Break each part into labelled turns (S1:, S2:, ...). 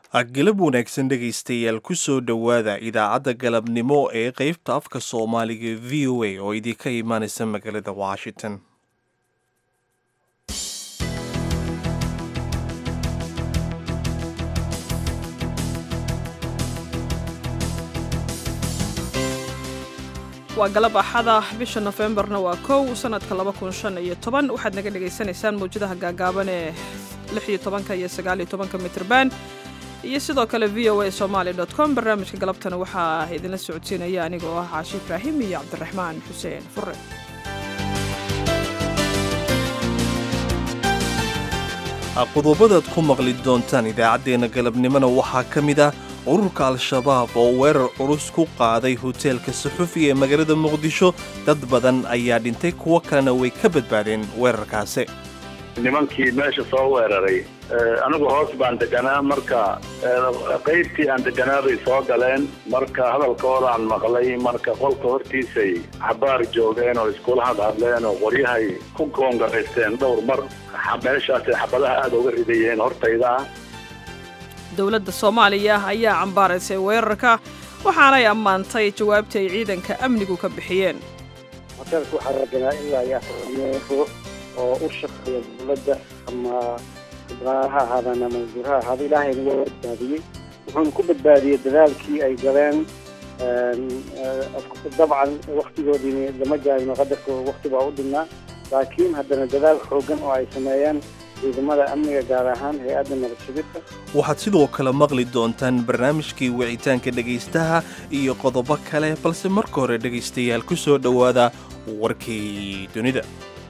S1: galab wanaagsan dhegaystayaal ku soo dhowaada idaacadda galabnimo ee qeybta afka soomaaliga v o a oo idinka imaanaysa magaalada washington
S2: waa galab axada bisha nofembarna waa kow sanadka laba kun shan iyo toban waxaad naga dhagaysanaysaan mawjadaha gaagaaban ee lix iyo tobanka iyo sagaal iyo tobanka mitrban iyo sidoo kale v o a somaali dot com barnaamijka galabtana waxaa idinla socodsiinaya anigoo ah caashi ibraahim iyo cabdiraxmaan xuseen fure
S1: qodobadaad ku maqli doontaan idaacaddeenna galabnimona waxaa ka mid ah ururka al-shabaab oo weerar culus ku qaaday hoteelka suxufi ee magaalada muqdisho dad badan ayaa dhintay kuwo kalena way ka badbaadeen weerarkaasi
S3: nimankii meesha soo weeraray anigu hoos baan deganaa marka qaybtii aan deganaa bay soo galeen marka hadalkoodaan maqlay marka qolka hortiisay xabaar joogeen oo iskula hadhadleen oo qoryahay ku goongaraysteen dhowr mar meeshaasay xabadaha aada uga ridayeen hortayda ah
S2: dowladda soomaaliya ayaa cambaaraysay weerarka waxaanay ammaantay jawaabtii ay ciidanka amnigu ka bixiyeen
S4: hoteelka waxaa raganaa ilaa iyo afar oo u shaqeeya dowladda ama ha ahaadaan ama wasiir ha ahaada ilaahayna waa badbaadiyey wuxuuna ku badbaadiyey dadaalkii ay galeen dabcan waktigoodiini lama gaarino qadarka wakti baa u dhignaa laakiin haddana dadaal xoogan oo ay sameeyeen ciidamada amniga gaar ahaan hay-adda nabad sugidka
S1: waxaad sidoo kale maqli doontaan barnaamijkii wicitaanka dhegaystaha iyo qodobo kale balse marka hore dhegaystayaal ku soo dhowaada warkii dunida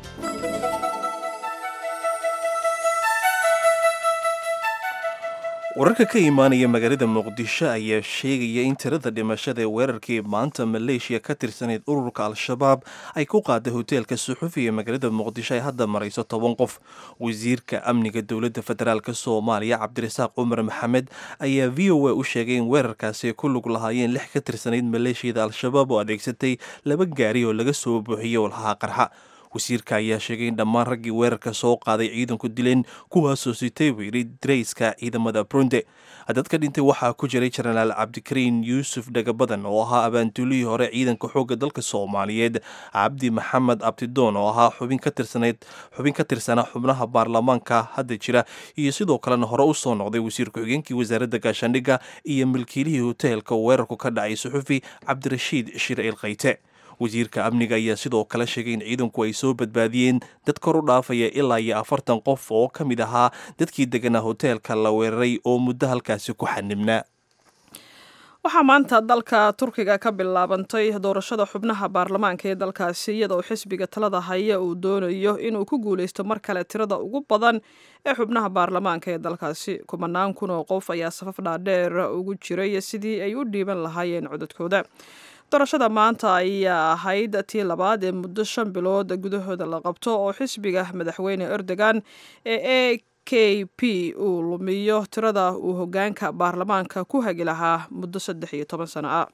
S1: wararka ka imaanaya magaalada muqdisho ayaa sheegaya in tirada dhimashada ee weerarkii maanta maleeshiya ka tirsanayd ururka al-shabaab ay ku qaaday hoteelka suxufi ee magaalada muqdisho ay hadda marayso toban qof wasiirka amniga dowladda federaalk soomaaliya cabdirasaaq cumar maxamed ayaa v o a u sheegay in weerarkaasi ay ku lug lahaayeen lix ka tirsanayd maleeshiyada al-shabaab oo adeegsatay laba gaari oo laga soo buuxiyey walhaha qarxa wasiirka ayaa sheegay in dhammaan raggii weerarka soo qaaday ciidanku dileen kuwaasoo sitay buu yidhi darayska ciidamada brunde dadka dhintay waxaa ku jiray jenaraal cabdikariin yuusuf dhagabadan oo ahaa abaanduulihii hore ciidanka xoogga dalka soomaaliyeed cabdi maxamed abdidoon oo ahaa xubin ka tirsanayd xubin ka tirsanaa xubnaha baarlamaanka hadda jira iyo sidoo kalena hore u soo noqday wasiir ku-xigeenkii wasaaradda gaashaandhigga iyo milkiilihii hoteelka weerarku ka dhacay suxufi cabdirashiid shir ilkayte wasiirka amniga ayaa sidoo kale sheegay in ciidanku ay soo badbaadiyeen dad kor u dhaafaya ilaa iyo afartan qof oo ka mid ahaa dadkii deganaa hoteelka la weeraray oo muddo halkaasi ku xanibnaa
S2: waxaa maanta dalka turkiga ka bilaabantay doorashada xubnaha baarlamaanka ee dalkaasi iyadoo xisbiga talada haya uu doonayo inuu ku guuleysto mar kale tirada ugu badan ee xubnaha baarlamaanka ee dalkaasi kumanaan kun oo qof ayaa safaf dhaadheer ugu jiray sidii ay u dhiiban lahaayeen codadkooda doorashada maanta ayaa ahayd tii labaad ee muddo shan bilood gudahooda la qabto oo xisbiga madaxweyne erdogan ee a k p uu lumiyo tirada uu hogaanka baarlamaanka ku hagi lahaa muddo saddex iyo toban sano ah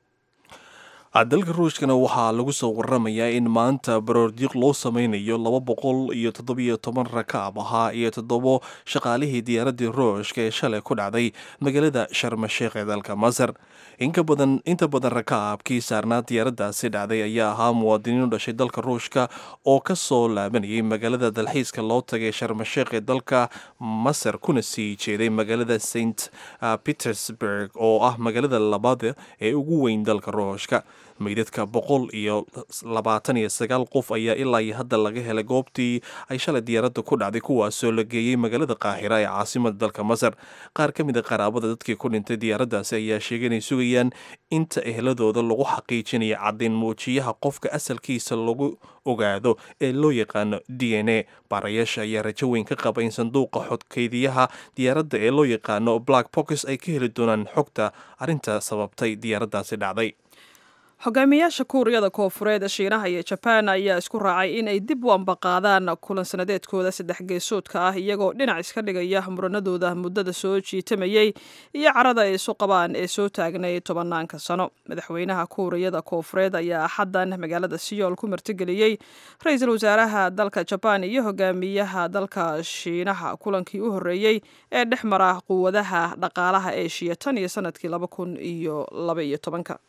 S1: dalka ruushkana waxaa lagu soo waramayaa in maanta baroordiiq loo sameynayo laba boqol iyo toddobiyo toban rakaab ahaa iyo toddobo shaqaalihii diyaaradii ruushka ee shalay ku dhacday magaalada sharmasheekh ee dalka masar inta badan rakaabkii saarnaa diyaaraddaasi dhacday ayaa ahaa muwaadiniin u dhashay dalka ruushka oo ka soo laabanayay magaalada dalxiiska loo tagay sharmasheekh ee dalka masar kuna sii jeeday magaalada st petersburg oo ah magaalada labaad ee ugu weyn dalka ruushka meydadka boqol iyo labaatan iyo sagaal qof ayaa ilaa iyo hadda laga helay goobtii ay shalay diyaaradda ku dhacday kuwaasoo la geeyey magaalada qaahira ee caasimada dalka masar qaar ka mid a qaraabada dadkii ku dhintay diyaaraddaasi ayaa sheegay inay sugayaan inta ehladooda lagu xaqiijinaya caddayn muujiyaha qofka asalkiisa lagu ogaado ee loo yaqaano d n a baarayaasha ayaa rajo weyn ka qaba in sanduuqa xodkeydiyaha diyaaradda ee loo yaqaano black box ay ka heli doonaan xogta arrinta sababtay diyaaraddaasi dhacday
S2: hogaamiyaasha kuuriyada koofureed shiinaha iyo jabaan ayaa isku raacay in ay dib u ambaqaadaan kulan sanadeedkooda saddex geesoodka ah iyagoo dhinac iska dhigaya muranadooda muddada soo jiitamayey iyo carada ay isu qabaan ee soo taagnay tobanaanka sano madaxweynaha kuuriyada koofureed ayaa axaddan magaalada siyool ku martigeliyey ra-iisul wasaaraha dalka jabaan iyo hogaamiyaha dalka shiinaha kulankii u horreeyey ee dhex mara quwadaha dhaqaalaha eeshiya tan iyo sanadkii laba kun iyo laba iyo tobanka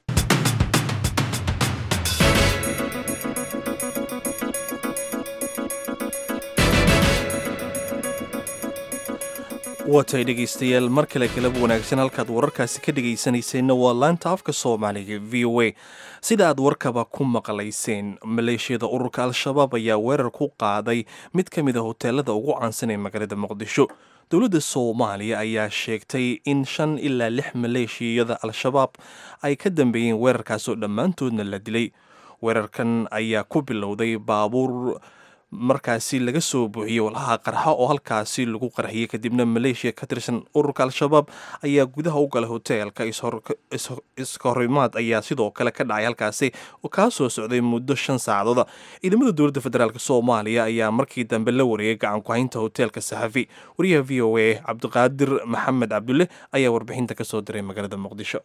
S1: waatay dhegaystayaal mar kale kalaba wanaagsan halkaad wararkaasi ka dhegaysanayseena waa laanta afka soomaaliga v o a sida aad warkaba ku maqlayseen maleeshiyada ururka al-shabaab ayaa weerar ku qaaday mid ka mid a hoteelada ugu caansan ee magaalada muqdisho dowladda soomaaliya ayaa sheegtay in shan ilaa lix maleeshiyada al-shabaab ay ka dambeeyeen weerarkaasoo dhammaantoodna la dilay weerarkan ayaa ku bilowday baabuur markaasi laga soo buuxiyey walhaha qarxa oo halkaasi lagu qarxiyey kadibna maleeshiya ka tirsan ururka al-shabaab ayaa gudaha u galay hoteelka iskahorimaad ayaa sidoo kale ka dhacay halkaasi oo kaa soo socday muddo shan saacadooda ciidamada dowladda federaalk soomaaliya ayaa markii dambe la wareegay gacan ku-haynta hoteelka saxafi wariyaha v o a cabdiqaadir maxamed cabdulle ayaa warbixinta ka soo diray magaalada muqdisho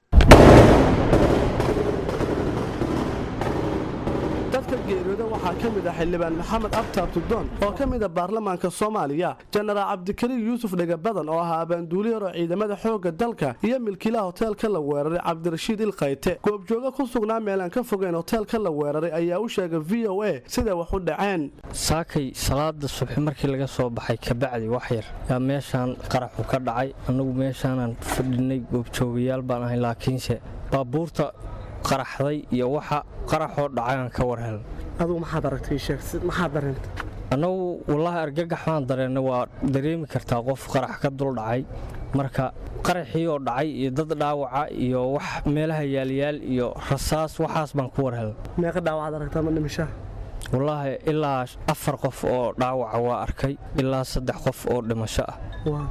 S5: dadka geeriyooda waxaa ka mid ah xildhibaan maxamed abtaab tugdoon oo ka mid a baarlamaanka soomaaliya jenaraal cabdikariim yuusuf dhegabadan oo ahaa abaanduuli hor oo ciidamada xoogga dalka iyo milkiilaha hoteelka la weeraray cabdirashiid ilkayte goobjooga ku sugnaa meelaan ka fogeyn hoteelka la weeraray ayaa u sheegay v o a siday wax u dhaceen
S6: saakay salaada subxi markii laga soo baxay kabacdi wax yar yaa meeshaan qaraxu ka dhacay annagu meeshaanaan fadhinay goobjoogayaal baan ahay laakiinse baabuurta qaraxday iyo waxa qaraxoo dhacayaan ka war hel
S5: adugu maxaad aragtay sheeg maxaad dareentay
S6: annagu wallaahi argagax baan dareennay waa dareemi kartaa qof qarax ka dul dhacay marka qaraxii oo dhacay iyo dad dhaawaca iyo wax meelaha yaalyaal iyo rasaas waxaas baan ku war hel
S5: meeqa dhaawacaad aragtaa ma dhimishaa
S6: wallaahi ilaa afar qof oo dhaawaca waa arkay ilaa saddex qof oo dhimasho ah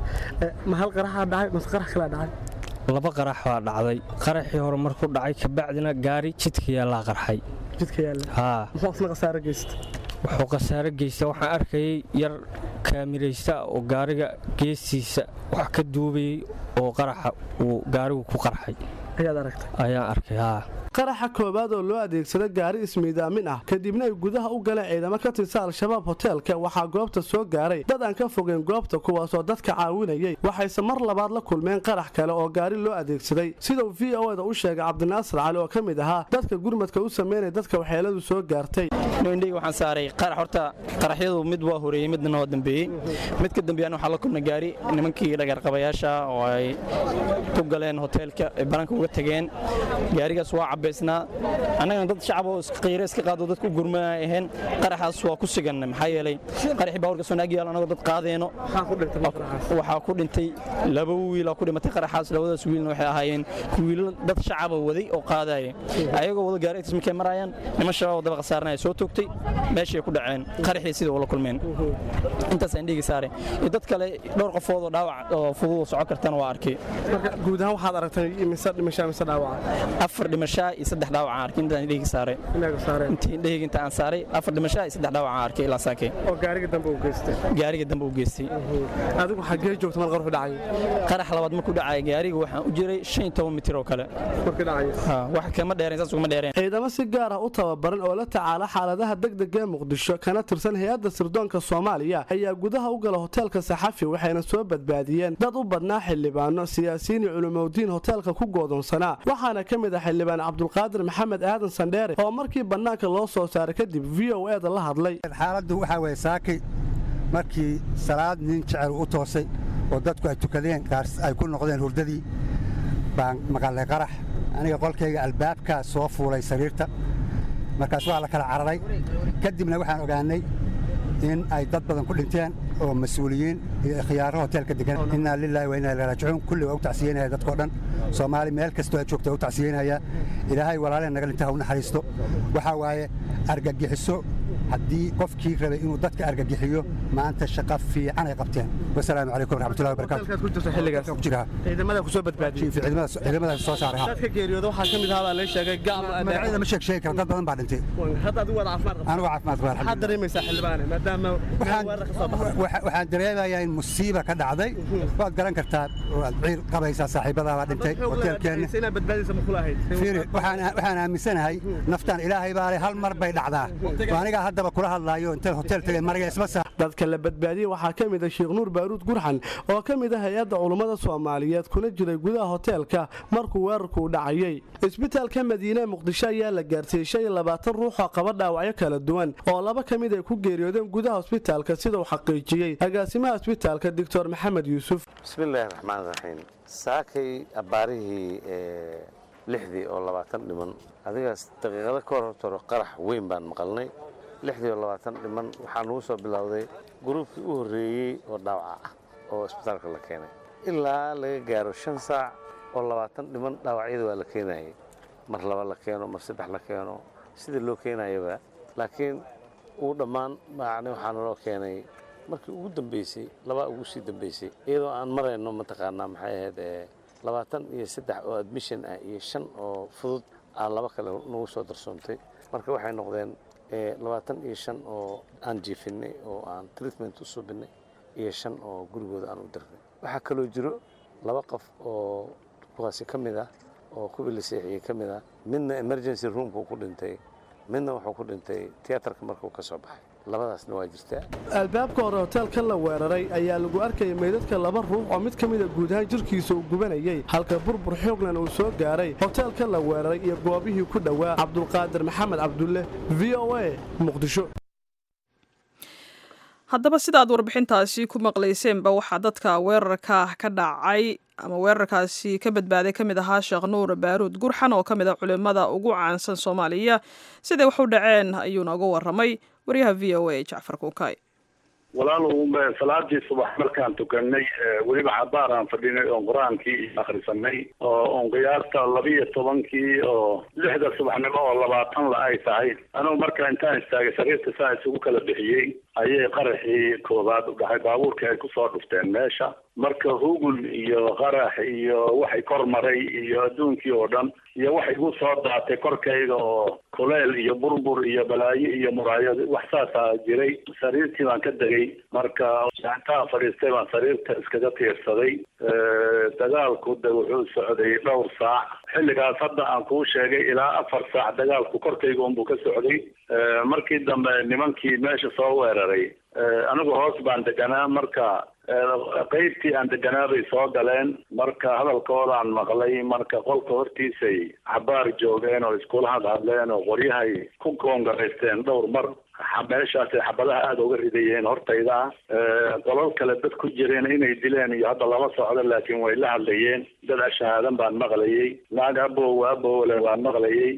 S5: ma hal qaraxaa dhacay mase qarax kalaa dhacay
S6: laba qarax baa dhacday qaraxii hore markuu dhacay kabacdina gaari jidka yaallaa qarxay
S5: jidka yaalla
S6: haa
S5: muxuu isna khasaaro geysta
S6: wuxuu khasaaro geysta waxaan arkayay yar kaamiraysta oo gaariga geestiisa wax ka duubayey oo qaraxa uu gaarigu ku qarxay
S5: ayaad aragtay
S6: ayaan arkay haa
S5: qaraxa koowaad oo loo adeegsada gaari ismiidaamin ah kadibna ay gudaha u galeen ciidamo ka tirsan al-shabaab hoteelka waxaa goobta soo gaaray dad aan ka fogeyn goobta kuwaasoo dadka caawinayay waxayse mar labaad la kulmeen qarax kale oo gaari loo adeegsaday sidau v o da u sheegay cabdinaasir cali oo ka mid ahaa dadka gurmadka u sameynaya dadka waxyeeladu soo gaartay
S7: indhayga waxaan saaray qarax horta qaraxyadu mid waa horeeyey midna waa dambeeyey mid ka dambeeyana waxaa la kulnay gaari nimankii dhagarqabayaasha oo ay ku galeen hoteelka ay banaanka uga tageen gaarigaas waa cabaysnaa annagana dad shacab oo qiire iska qaado dadku gurmana ahayn qaraxaas waa ku sigan maxaa yeelay qaraxii baawarka soo naag yaalo annagoo dad qaadeeno waxaa ku dhintay laba wiil ku dhimatay qaraxaas labadaas wiilna waxay ahaayeen wiilal dad shacaba waday oo qaadaya ayagoo wada gaari agtiis markay maraayaan niman shabaab daba khasaaranaya soo toogtay meeshay ku dhaceen qaraxii sida ula kulmeen intaasaan dhiigi saare iyo dad kale dhowr qofood oo dhaawac oo fudud soco kartana waa arkay
S5: guud ahaan waxaad aragtay mise dhimashaa mise dhaawaca
S7: afar dhimashaa iyo saddex dhaawacaan arkay intaan dhiigi saaray intii dhiigi inta aan saaray afar dhimashaa iyo saddex dhaawacaan arkay ilaa saakay
S5: oo gaariga dambe uu geystay
S7: gaariga dambe uu geystay
S5: adigu xaggee joogta mar qarxu dhacay
S7: qarax labaad markuu dhacay gaariga waxaan u jiray shan iyo toban mitir oo kale
S5: markii dhacay
S7: wax kama dheereen saas ugama dheereen
S5: ciidamo si gaar ah u tababaran oo la tacaala xaaladaha degdega ee muqdisho kana tirsan hay-adda sirdoonka soomaaliya ayaa gudaha u gala hoteelka saxafi waxayna soo badbaadiyeen dad u badnaa xildhibaano siyaasiyiin iyo culumowdiin hoteelka ku goodoonsanaa waxaana ka mid ah xildhibaan cabdulqaadir maxamed aadan sandheere oo markii bannaanka loo soo saaray kadib v o e da la hadlay
S8: xaaladdu waxaa weye saakay markii salaad nin jecel u toosay oo dadku ay tukadeen qaar ay ku noqdeen hurdadii baan maqalay qarax aniga qolkayga albaabkaa soo fuulay sariirta markaas waa la kala cararay kadibna waxaan ogaannay in ay dad badan ku dhinteen oo mas-uuliyiin iyo khiyaaro hoteelka degan innaa lilaahi wa innaa ilaihi raajicuun kulli waa u tacsiyeynaya dadkao dhan soomaali meel kastoo aad joogta waa u tacsiyeynaya ilaahay walaaleen naga dhinta ha u naxariisto waxaa waaye argagixiso haddii qofkii rabay inuu dadka argagixiyo maanta shaqo fiican ay qabteen wasalaamu calaykum waraxmatullahi wabarakaatu
S5: hotelkaad ku jirta xilligaas
S8: ku jira
S5: ciidamada ku soo badbaadiyey
S8: ciidamadaas soo saaray ha.
S5: dadka geeriyooda waxaa ka mid ahaa baa la sheegay gaam
S8: magacyada ma sheeg sheegi kara dad badan baa dhintay
S5: hadda adigu waad caafimaad qabtaa
S8: anigu caafimaad qaba
S5: maxaad dareemaysaa xildhibaane maadaama meel weerar ka soo baxday
S8: Waxa- waxaan dareemayaa in musiiba ka dhacday waad garan kartaa waad ciir qabaysaa saaxiibadaa baa dhintay hoteelkeenna
S5: inaad badbaadaysa ma kula ahayd
S8: fiiri waxaan waxaan aaminsanahay naftaan ilaahay baa leh hal mar bay dhacdaa oo anigaa haddaba kula hadlaayo inta hotel tagay mariga isma saa
S5: dadka la badbaadiyey waxaa ka mid ah sheekh nuur baaruud gurxan oo ka mid ah hay-adda culummada soomaaliyeed kuna jiray gudaha hoteelka markuu weerarku u dhacayey isbitaalka madiine muqdisho ayaa la gaarsiiyey shan iyo labaatan ruux oo qaba dhaawacyo kala duwan oo laba ka mid ay ku geeriyoodeen gudaha hosbitaalka sida uu xaqiijiyey agaasimaha hosbitaalka doctor maxamed yuusuf
S9: bismillaahi raxmaan raxiim saakay abbaarihii ee lixdii oo labaatan dhiman adigaas daqiiqado ka hor hortoro qarax weyn baan maqalnay lixdii oo labaatan dhiman waxaa nagu soo bilowday gruubkii u horreeyey oo dhaawaca ah oo isbitaalka la keenay ilaa laga gaaro shan saac oo labaatan dhiman dhaawacyada waa la keenayay mar laba la keeno mar saddex la keeno sida loo keenayaba laakiin uu dhammaan macni waxaa naloo keenay markii ugu dambeysay labaa ugu sii dambeysay iyadoo aan marayno mataqaanaa maxay ahayd ee labaatan iyo saddex oo admission ah iyo shan oo fudud aan laba kale nagu soo darsoontay marka waxay noqdeen ee labaatan iyo shan oo aan jiifinay oo aan treatment u suubinay iyo shan oo gurigooda aan u dirnay waxaa kaloo jiro laba qof oo kuwaasi ka mid ah oo kuwii la seexiyey ka mid ah midna emergency roomku ku dhintay midna wuxuu ku dhintay tiyaatarka markuu ka soo baxay labadaasna waa jirtaa
S5: albaabka hore hoteelka la weeraray ayaa lagu arkayay meydadka laba ruux oo mid ka mida guud ahaan jirkiisa uu gubanayay halka burbur xooglan uu soo gaaray hoteelka la weeraray iyo goobihii ku dhowaa cabdulqaadir maxamed cabdulle v o a muqdisho
S2: haddaba sida aad warbixintaasi ku maqlayseenba waxaa dadka weerarka ka dhacay ama weerarkaasi ka badbaaday ka mid ahaa sheekh nuur baaruud gurxan oo ka mid a culimmada ugu caansan soomaaliya siday wax u dhaceen ayuuna uga warramay waryaha v o a jacfar kuukay
S3: walaalow salaadii subax markaan tukanay weliba cabaar aan fadhinay oon qur-aankii akhrisanay oo oon qiyaasta labiyo tobankii oo lixda subaxnimo oo labaatan la ay tahay anugu marka intaan istaagay sariirta saa isugu kala bixiyey ayay qaraxii koowaad u dhahay baabuurkii ay kusoo dhufteen meesha marka hugul iyo qarax iyo waxay kor maray iyo adduunkii oo dhan iyo waxay igu soo daatay korkayga oo kuleel iyo burbur iyo balaayo iyo muraayad wax saasaa jiray sariirtii baan ka degay marka intaan fadhiistay baan sariirta iskaga tiirsaday dagaalku de wuxuu socday dhowr saac xilligaas hadda aan kuu sheegay ilaa afar saac dagaalku korkayga unbuu ka socday markii dambe nimankii meesha soo weeraray anigu hoos baan deganaa marka qaybtii aan deganaa bay soo galeen marka hadalkoodaan maqlay marka qolka hortiisay xabaar joogeen oo iskula hadhadleen oo qoryahay ku goongaraysteen dhowr mar meeshaasay xabadaha aada uga ridayeen hortayda ah qolal kale dad ku jireen inay dileen iyo hadda lama socdo laakiin way la hadlayeen dad ashahaadan baan maqlayay naag abow abowle baan maqlayay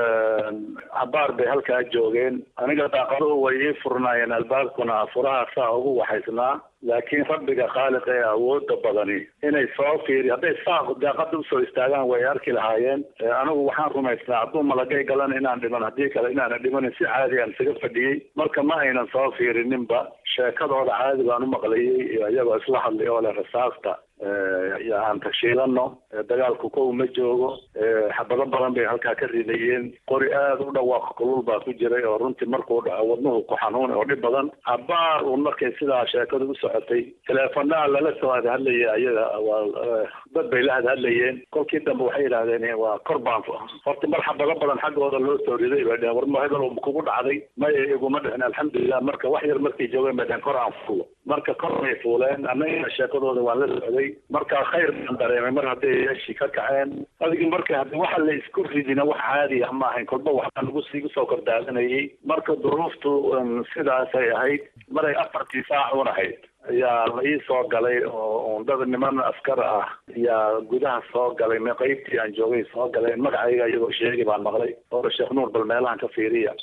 S3: xabaar bay halkaa joogeen aniga daaqaduhu way ii furnaayeen albaabkuna furaha saa ugu waxaysnaa laakiin rabbiga khaaliq ee awooda badani inay soo fiiri hadday saa daaqada usoo istaagaan way arki lahaayeen anigu waxaan rumaysnaa hadduu malagay galan inaan dhiman haddii kale inaana dhimanin si caadi aan isaga fadhiyey marka ma aynan soo fiirininba sheekadooda caadi baan u maqlayay iyagoo isla hadlay oo leh rasaasta aan tashiilano dagaalku kow ma joogo xabado badan bay halkaa ka ridayeen qori aada u dhawaaq kulul baa ku jiray oo runtii markuu dhaco wadnuhu ku xanuunay oo dhib badan cabaar uun markay sidaa sheekadu u socotay teleefonaha lala soo hadhadlayay ayaga waa dad bay la hadhadlayeen kolkii dambe waxay yidhaahdeen waa kor baan horta mar xabado badan xaggooda loo soo riday bay dheheen war ma hebel kugu dhacday maya iguma dhicin alxamdulilah marka wax yar markay joogeen bay dheheen kor aan fuulo marka kor bay fuuleen annaga sheekadooda waan la socday marka khayr baan dareemay mar hadday yeeshii ka kaceen adigii marka haddi waxa la isku ridina wax caadi ah ma ahayn kolba waxbaan ugu sii soo kordaadanayay marka duruuftu sidaasay ahayd maray afartii saac un ahayd ayaa la ii soo galay oo dad niman askar ah ayaa gudaha soo galay me qaybtii aan joogay soo galeen magacayga iyagoo sheegi baan maqlay oo sheekh nuur bal meelahan ka fiiriya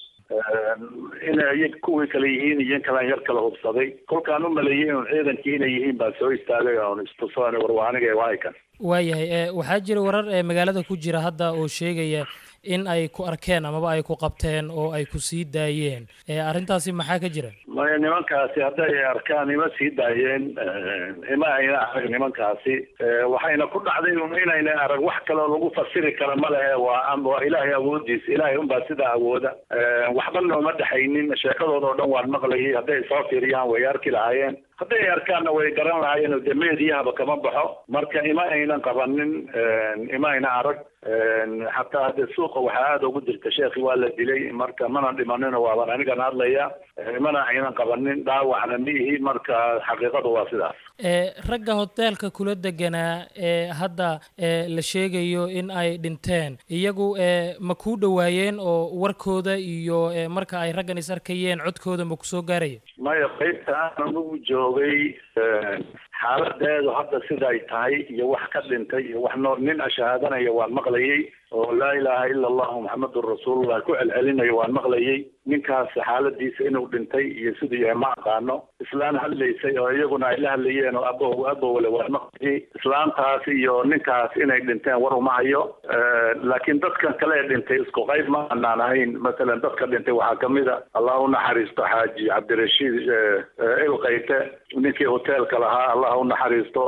S3: inay kuwii kale yihiin iyo in kalaan yar kala hubsaday kolkaan u maleeyey inun ciidankii inay yihiin baan soo istaagay oon istusoon warwaaniga waakan
S10: waayahay waxaa jira warar ee magaalada ku jira hadda oo sheegaya in ay ku arkeen amaba ay ku qabteen oo ay ku sii daayeen arrintaasi maxaa ka jira
S3: maya nimankaasi hadday arkaan ima sii daayeen ima ayna arag nimankaasi waxayna ku dhacday un inayna arag wax kaloo lagu fasiri kara ma lehe waa waa ilaahay awoodiisa ilaahay unbaa sidaa awooda waxba nooma dhexaynin sheekadooda oo dhan waan maqlayay hadday soo fiiriyaan way arki lahaayeen hadday arkaanna way garan lahaayeen oo de meediyahaba kama baxo marka ima aynan qabanin ima ayna arag xataa hadde suuqa waxaa aada ugu jirta sheekhi waa la dilay marka mana dhimanino waaban anigan hadlaya mana aynan qabanin dhaawacna miihi marka xaqiiqadu waa sidaas
S10: ragga hoteelka kula deganaa ee hadda la sheegayo in ay dhinteen iyagu ma kuu dhowaayeen oo warkooda iyo marka ay raggan is arkayeen codkooda ma kusoo gaaraya
S3: maya qaybta aan anugu joogay xaaladeedu hadda siday tahay iyo wax ka dhintay iyo wax nool nin ashahaadanaya waan maqlayay oo laa ilaaha ila allahu maxamedun rasuulullah ku celcelinayo waan maqlayay ninkaas xaaladiisa inuu dhintay iyo siduu yahay ma aqaano islaan hadlaysay oo iyaguna ay la hadlayeen oo abow abowle waan maqlayay islaantaas iyo ninkaas inay dhinteen war uma hayo laakiin dadkan kale ee dhintay isku qayb ma anaan ahayn masalan dadka dhintay waxaa kamid a allah u naxariisto xaaji cabdirashiid ilkayte ninkii hoteelka lahaa allah u naxariisto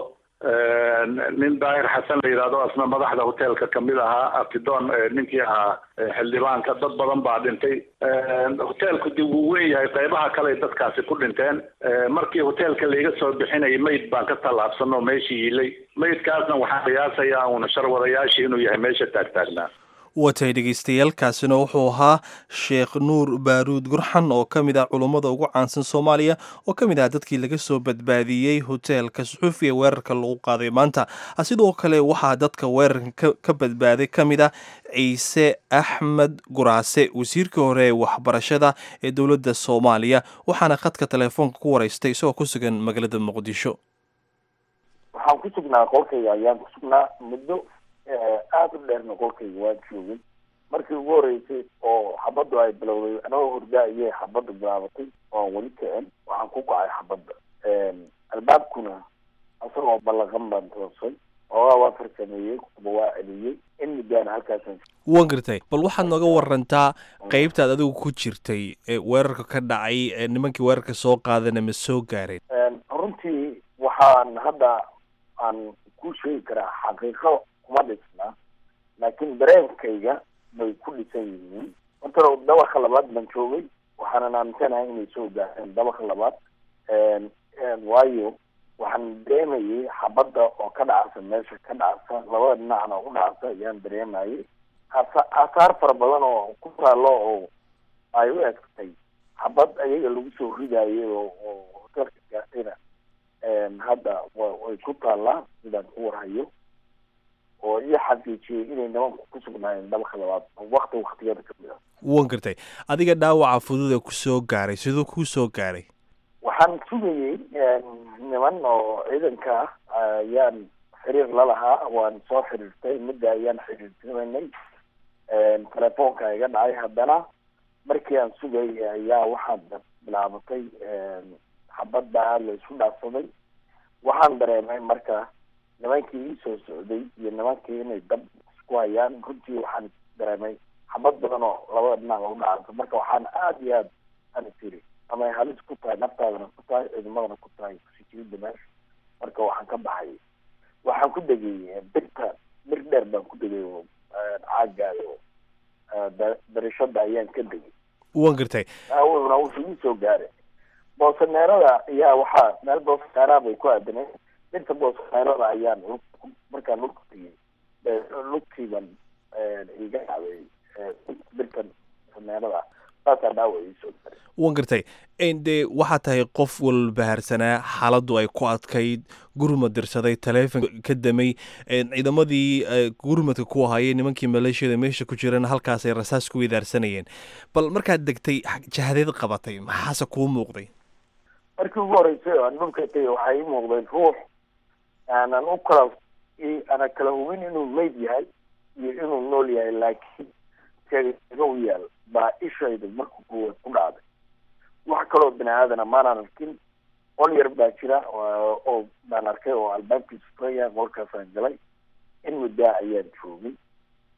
S3: nin daahir xasan la yidhahdo asna madaxda hoteelka kamid ahaa abtidoon ninkii ahaa xildhibaanka dad badan baa dhintay hoteelku dib wuu weyn yahay qaybaha kale dadkaasi ku dhinteen markii hoteelka laiga soo bixinayay mayd baan ka tallaabsano meeshii yiilay maydkaasna waxaan qiyaasayaa uuna sharwadayaashii inuu yahay meesha taagtaagnaa
S1: watay dhegaystayaaalkaasina wuxuu ahaa sheekh nuur baaruud gurxan oo ka mid ah culummada ugu caansan soomaaliya oo ka mid ah dadkii laga soo badbaadiyey hoteelka suxuufi ee weerarka lagu qaaday maanta sidoo kale waxaa dadka weerarka ka badbaaday ka mid ah ciise axmed guraase wasiirkii hore ee waxbarashada ee dowladda soomaaliya waxaana khadka teleefoonka ku waraystay isagoo ku sugan magaalada muqdisho
S11: waxaan ku sugnaa qolkayga ayaan ku sugnaa muddo aada u dheerna qolkayga waan joogay markii ugu horeysay oo xabaddu ay bilowday anagoo hordaa ayay xabadda bilaabatay oan weli kicin waxaan ku kacay xabadda albaabkuna isagoo ballaqan baan toosay oogaa waa farsameeyey kuba waa celiyey in muddaana halkaasaan
S1: waan gartay bal waxaad nooga warantaa qeybtaad adigu ku jirtay ee weerarka ka dhacay ee nimankii weerarka soo qaadana ma soo gaareen
S11: runtii waxaan hadda aan ku sheegi karaa xaqiiqo kuma dhisna laakiin dareenkayga bay ku dhisan yihiin horta dabaqa labaad baan joogay waxaanan aaminsanahay inay soo gaareen dabaqa labaad waayo waxaan dareemayay xabadda oo ka dhacasa meesha ka dhacasa labada dhinacna oo ku dhacasa ayaan dareemayay asa asaar fara badan oo ku taalo oo ay u egtay xabad ayaga lagu soo ridayay oo oo hotelka gaartayna hadda way ku taallaa sidaan ku warhayo oo ii xaqiijiyey inay nimanku ku sugnaayeen dabaqa labaad wakti waktiyada kamid a
S1: wan gartay adiga dhaawaca fudud ee kusoo gaaray siduu kuu soo gaaray
S11: waxaan sugayey niman oo ciidanka ah ayaan xiriir la lahaa waan soo xiriirtay midda ayaan xiriirtinaynay telefoonka iga dhacay haddana markii aan sugayay ayaa waxaa bilaabatay xabadda la isku dhaafsaday waxaan dareemay marka nimankii ii soo socday iyo nimankii inay dab isku hayaan runtii waxaan dareemay xabad badan oo labada dhinac lagu dhacayso marka waxaan aada iyo aada ani tiri ama ay halis ku tahay naftaadana ku tahay ciidamadana ku tahay kusikirida meesha marka waxaan ka baxay waxaan ku degay birta bir dheer baan ku degay oo caagaayo darishada ayaan ka degay
S1: wan gartay
S11: awna wuxuu ii soo gaaray boosaneerada ayaa waxaa meel boosaneeraha bay ku aadaneen birta boosaneerada ayaan markaan lugta tegay lugtiiban iga dhacday birtan boosaneerada saasaa dhaawac ii soo gaaray
S1: wan gartay dee waxaa tahay qof walbahaarsanaa xaaladdu ay ku adkayd gurmad dirsaday taleefon ka damay ciidamadii gurmadka ku ahayay nimankii maleeshiyada meesha ku jirana halkaasay rasaas ku widaarsanayeen bal markaad degtay jahadeed qabatay maxaase kuu muuqday
S11: markii ugu horeysay oo aan dhulka tegay waxaa ii muuqday ruux aanan u kala ana kala hubin inuu meyd yahay iyo inuu nool yahay laakiin teega u yaal baa ishayda marka kuwaad ku dhacday wax kaloo bini aadana maanaan arkin qol yar baa jira oo baan arkay oo albaabkiisa furaya qolkaasaan galay in muddaa ayaan joogay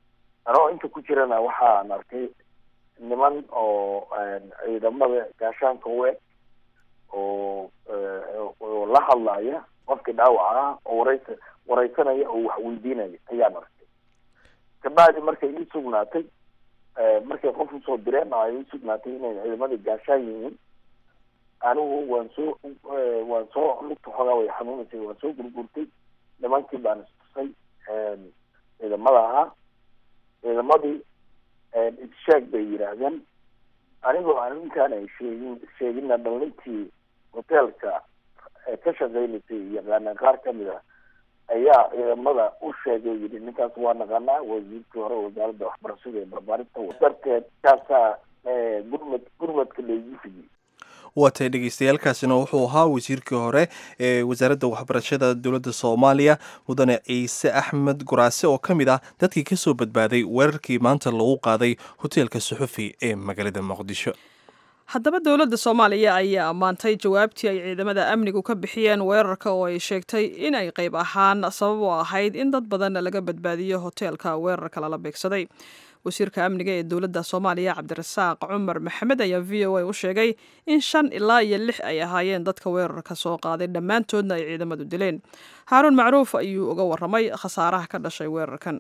S11: anoo inta ku jirana waxaan arkay niman oo ciidamada gaashaanka weeg oo oo la hadlaya qofkii dhaawaca ah oo wareysa wareysanaya oo wax weydiinaya ayaan arkay kabacdi markay ii sugnaatay markay qof usoo direen oo ay ii sugnaatay inay ciidamadii gaashaan yihiin anigu waan soo waan soo lugta xoogaa way xanuunaysay waan soo gurgurtay nimankii baan istusay ciidamada ahaa ciidamadii issheeg bay yidhaahdeen anigoo aan ninkaan ay sheegin sheegina dhalintii hoteelka ka shaqeynaysay yaqaanaan qaar kamid a ayaa ciidamada u sheegay yidhi ninkaas waa naqanaa wasiirkii hore wasaaradda waxbarashada ee barbaarinta darteed kaasaa gurmad gurmadka loogu fidiyey
S1: waa tahay dhegeystayaaalkaasina wuxuu ahaa wasiirkii hore ee wasaaradda waxbarashada dowladda soomaaliya mudane ciise axmed guraase oo ka mid ah dadkii ka soo badbaaday weerarkii maanta lagu qaaday hoteelka suxufi ee magaalada muqdisho
S2: haddaba dowladda soomaaliya ayaa ammaantay jawaabtii ay ciidamada amnigu ka bixiyeen weerarka oo ay sheegtay in ay qayb ahaan sabab u ahayd in dad badan laga badbaadiyo hoteelka weerarka lala beegsaday wasiirka amniga ee dowladda soomaaliya cabdirasaaq cumar maxamed ayaa v o a u sheegay in shan ilaa iyo lix ay ahaayeen dadka weerarka soo qaaday dhammaantoodna ay ciidamadu dileen haaruun macruuf ayuu uga waramay khasaaraha ka dhashay weerarkan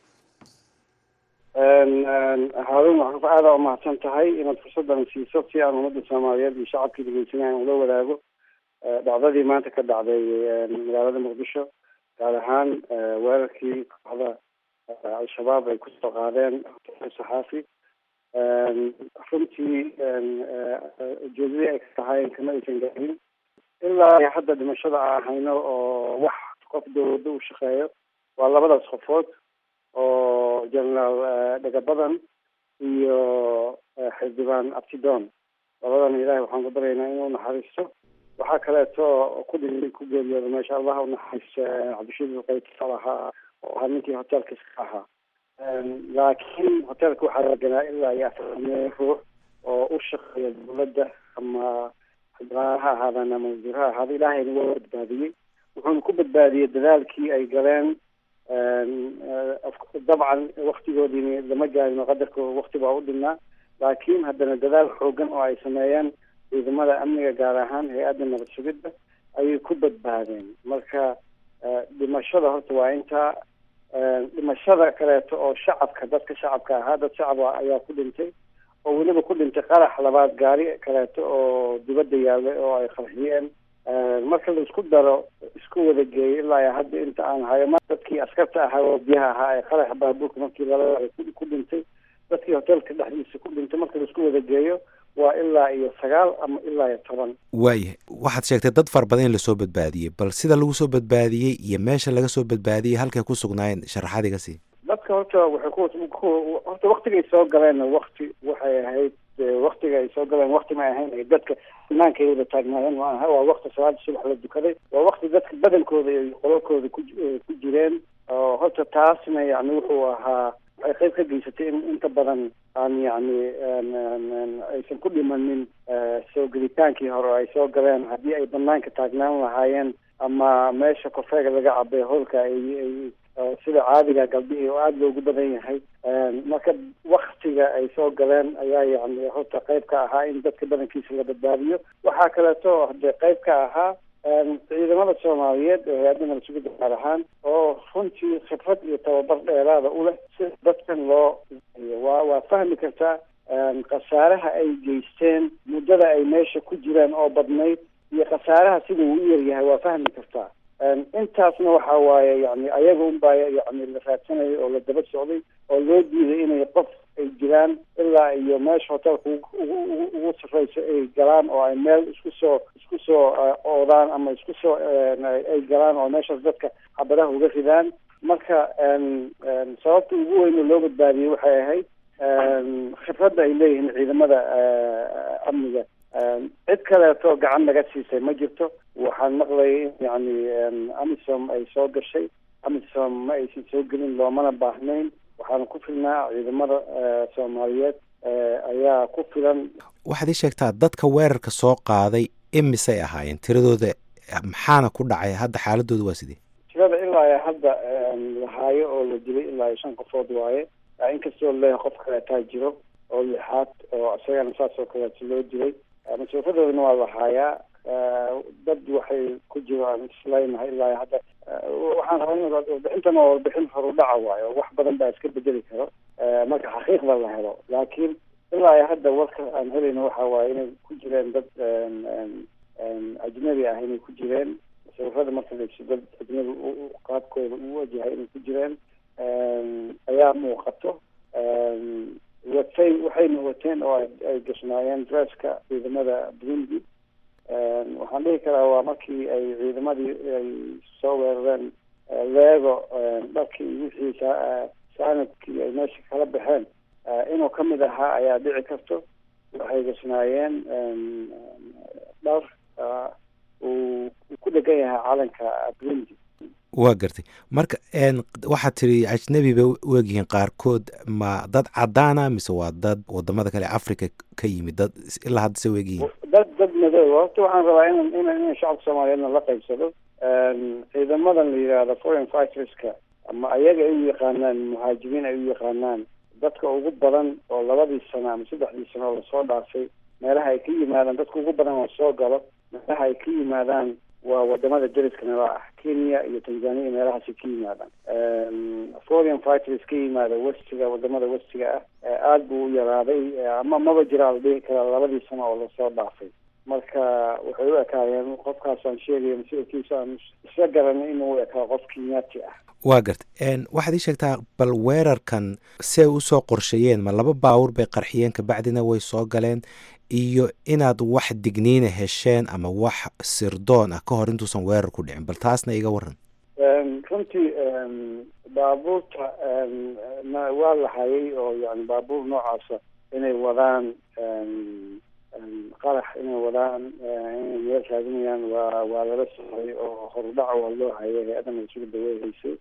S4: haaruun macruuf aada umahadsan tahay inaad fursaddan siiso si aan ummadda soomaaliyeed iyo shacabkii dhegeysanaya ula wadaago dhacdadii maanta ka dhacday magaalada muqdisho gaar ahaan weerarkii kooxda al-shabaab ay kusoo qaadeen hoteelka saxaafi runtii ujeedadii ay ka tahaayeen kama aysan gaarin ilaa hadda dhimashada aan hayno oo wax qof dawladda u shaqeeyo waa labadaas qofood oo generaal dhagabadan iyo xildhibaan abtidon labadan ilahay waxaan ku baryaynaa inuu naxariisto waxaa kaleeto ku dhintay ku geeriyooda meesha allah unaxariisto cabdishiid qaytal ahaa oo ahaa ninkii hoteelka iska ahaa laakiin hoteelka waxaa laganaa ilaa iyo afartamee ruux oo u shaqeeya dawladda ama xildhibaan ha ahaadaan ama wasiir ha ahaada ilaahayna waa badbaadiyey wuxuuna ku badbaadiyey dadaalkii ay galeen dabcan waktigoodiini lama gaarin oo qadarka wakti baa u dhinnaa laakiin haddana dadaal xoogan oo ay sameeyeen ciidamada amniga gaar ahaan hay-adda nabad sugidda ayay ku badbaadeen marka dhimashada horta waa intaa dhimashada kaleeto oo shacabka dadka shacabka ahaa dad shacaba ayaa ku dhintay oo weliba ku dhintay qarax labaad gaari kaleeto oo dibadda yaallay oo ay qarxiyeen marka la isku daro isku wada geeyo ilaa hadda inta aan hayo ma dadkii askarta ahaa oo biyaha ahaa ee qaraxa baabuurka markii lala ku dhintay dadkii hoteelka dhexdiisa ku dhintay marka la isku wada geeyo waa ilaa iyo sagaal ama ilaa iyo toban
S12: waayahay waxaad sheegtay dad fara badan in lasoo badbaadiyey bal sida lagu soo badbaadiyey iyo meesha laga soo badbaadiyey halkay ku sugnaayeen sharaxaad iga sii
S4: dadka horta waxay ku horta waktigay soo galeen wakti waxay ahayd waktiga ay soo galeen wakti ma ahayn ay dadka banaanka ay wada taagnaayeen ma aha waa wakti salaada subax la dukaday waa wakti dadka badankooda iyo qololkooda ku ku jireen oo horta taasna yani wuxuu ahaa waxay qayb ka geysatay in inta badan aan yacni aysan ku dhimanin soo gelitaankii hore oo ay soo galeen haddii ay banaanka taagnaan lahaayeen ama meesha kofeega laga cabay howlka ay ay sida caadiga galbihii oo aada loogu badan yahay marka waktiga ay soo galeen ayaa yani horta qayb ka ahaa in dadka badankiisa la badbaadiyo waxaa kaleeto hadee qayb ka ahaa ciidamada soomaaliyeed ee hay-adda nabad sugidda gaar ahaan oo runtii khibrad iyo tababar dheeraada u leh si dadkan loo waa waa fahmi kartaa khasaaraha ay geysteen muddada ay meesha ku jiraan oo badnayd iyo khasaaraha sida uu u yaryahay waa fahmi kartaa intaasna waxa waaye yani ayaga unbaa yani la raadsanayay oo la daba socday oo loo diiday inay qof ay jiraan ilaa iyo meesha hoteelka ugu sarreyso ay galaan oo ay meel isku soo isku soo oodaan ama isku soo ay galaan oo meeshaas dadka xabadaha uga ridaan marka sababta ugu weyn oo loo badbaadiyey waxay ahayd khibradda ay leeyihiin ciidamada amniga cid kaleeto gacan naga siisay ma jirto waxaan maqlayay in yani amisom ay soo gashay amisom ma aysan soo gelin loomana baahnayn waxaana ku filnaa ciidamada soomaaliyeed ayaa ku filan
S12: waxaad ii sheegtaa dadka weerarka soo qaaday imisay ahaayeen tiradooda maxaana ku dhacay hadda xaaladooda waa sidee
S4: tirada ilaa hadda lahaayo oo la dilay ilaa iyo shan qofood waaye inkastoo leeyahay qof kaleetaa jiro oo lixaad oo isagana saas oo kaleeto loo dilay mas-uuliyadoodana waa lahaayaa dad waxay ku jiraan isleynahay ilaa hadda waxaan rabaa in warbixintan oo warbixin horudhaca waayo wax badan baa iska bedeli karo marka xaqiiqda la helo laakiin ilaa hadda warka aan helayno waxa waaye inay ku jireen dad ajnabi ah inay ku jireen sawirada marka laegso dad ajnabi qaabkooda u wajahay inay ku jireen ayaa muuqato watay waxayna wateen oo ay gashnaayeen dresska ciidamada burundi waxaan dhihi karaa waa markii ay ciidamadii ay soo weerareen leego dharkii wixii saanadkii ay meesha kala baxeen inuu ka mid ahaa ayaa dhici karto waxay gashnaayeen dhar uu ku dhegan yahay calanka burundi
S12: waa gartay marka waxaad tiri ajnabi bay u egyihiin qaarkood ma dad cadaana mise waa dad wadamada kale africa ka yimid dad ilaa hadda se u egyihiin
S4: dad dad madow horta waxaan rabaa in in in shacabka soomaaliyeedna la qaybsado ciidamadan la yidhaahdo foreign fighterska ama ayaga ay u yaqaanaan muhaajiriin ay u yaqaanaan dadka ugu badan oo labadii sano ama saddexdii sano oo lasoo dhaafay meelaha ay ka yimaadaan dadka ugu badan oo soo galo meelaha ay ka yimaadaan waa wadamada deriska nala ah kenya iyo tanzania meelahaasay ka yimaadaan foreign fighters ka yimaada westiga wadamada westiga ah aada buu u yaraaday ama maba jiraa la dhihi karaa labadii sano oo lasoo dhaafay marka waxay u ekaayeen qofkaasaan sheegaya mas-uulkiisa aan isla garanay inuu ekaa qof kenyaati ah
S12: waa gartay waxaad ii sheegtaa bal weerarkan si ay usoo qorsheeyeen ma laba baawur bay qarxiyeen kabacdina way soo galeen iyo inaad wax digniina hesheen ama wax sirdoon ah ka hor intuusan weerar ku dhicin bal taasna iga waran
S4: runtii baabuurta waa la hayay oo yani baabuur noocaasa inay wadaan qarax inay wadaan inay meel raadinayaan waa waa lala socday oo horudhaca waa loo hayay hay-adana isugu daweehaysay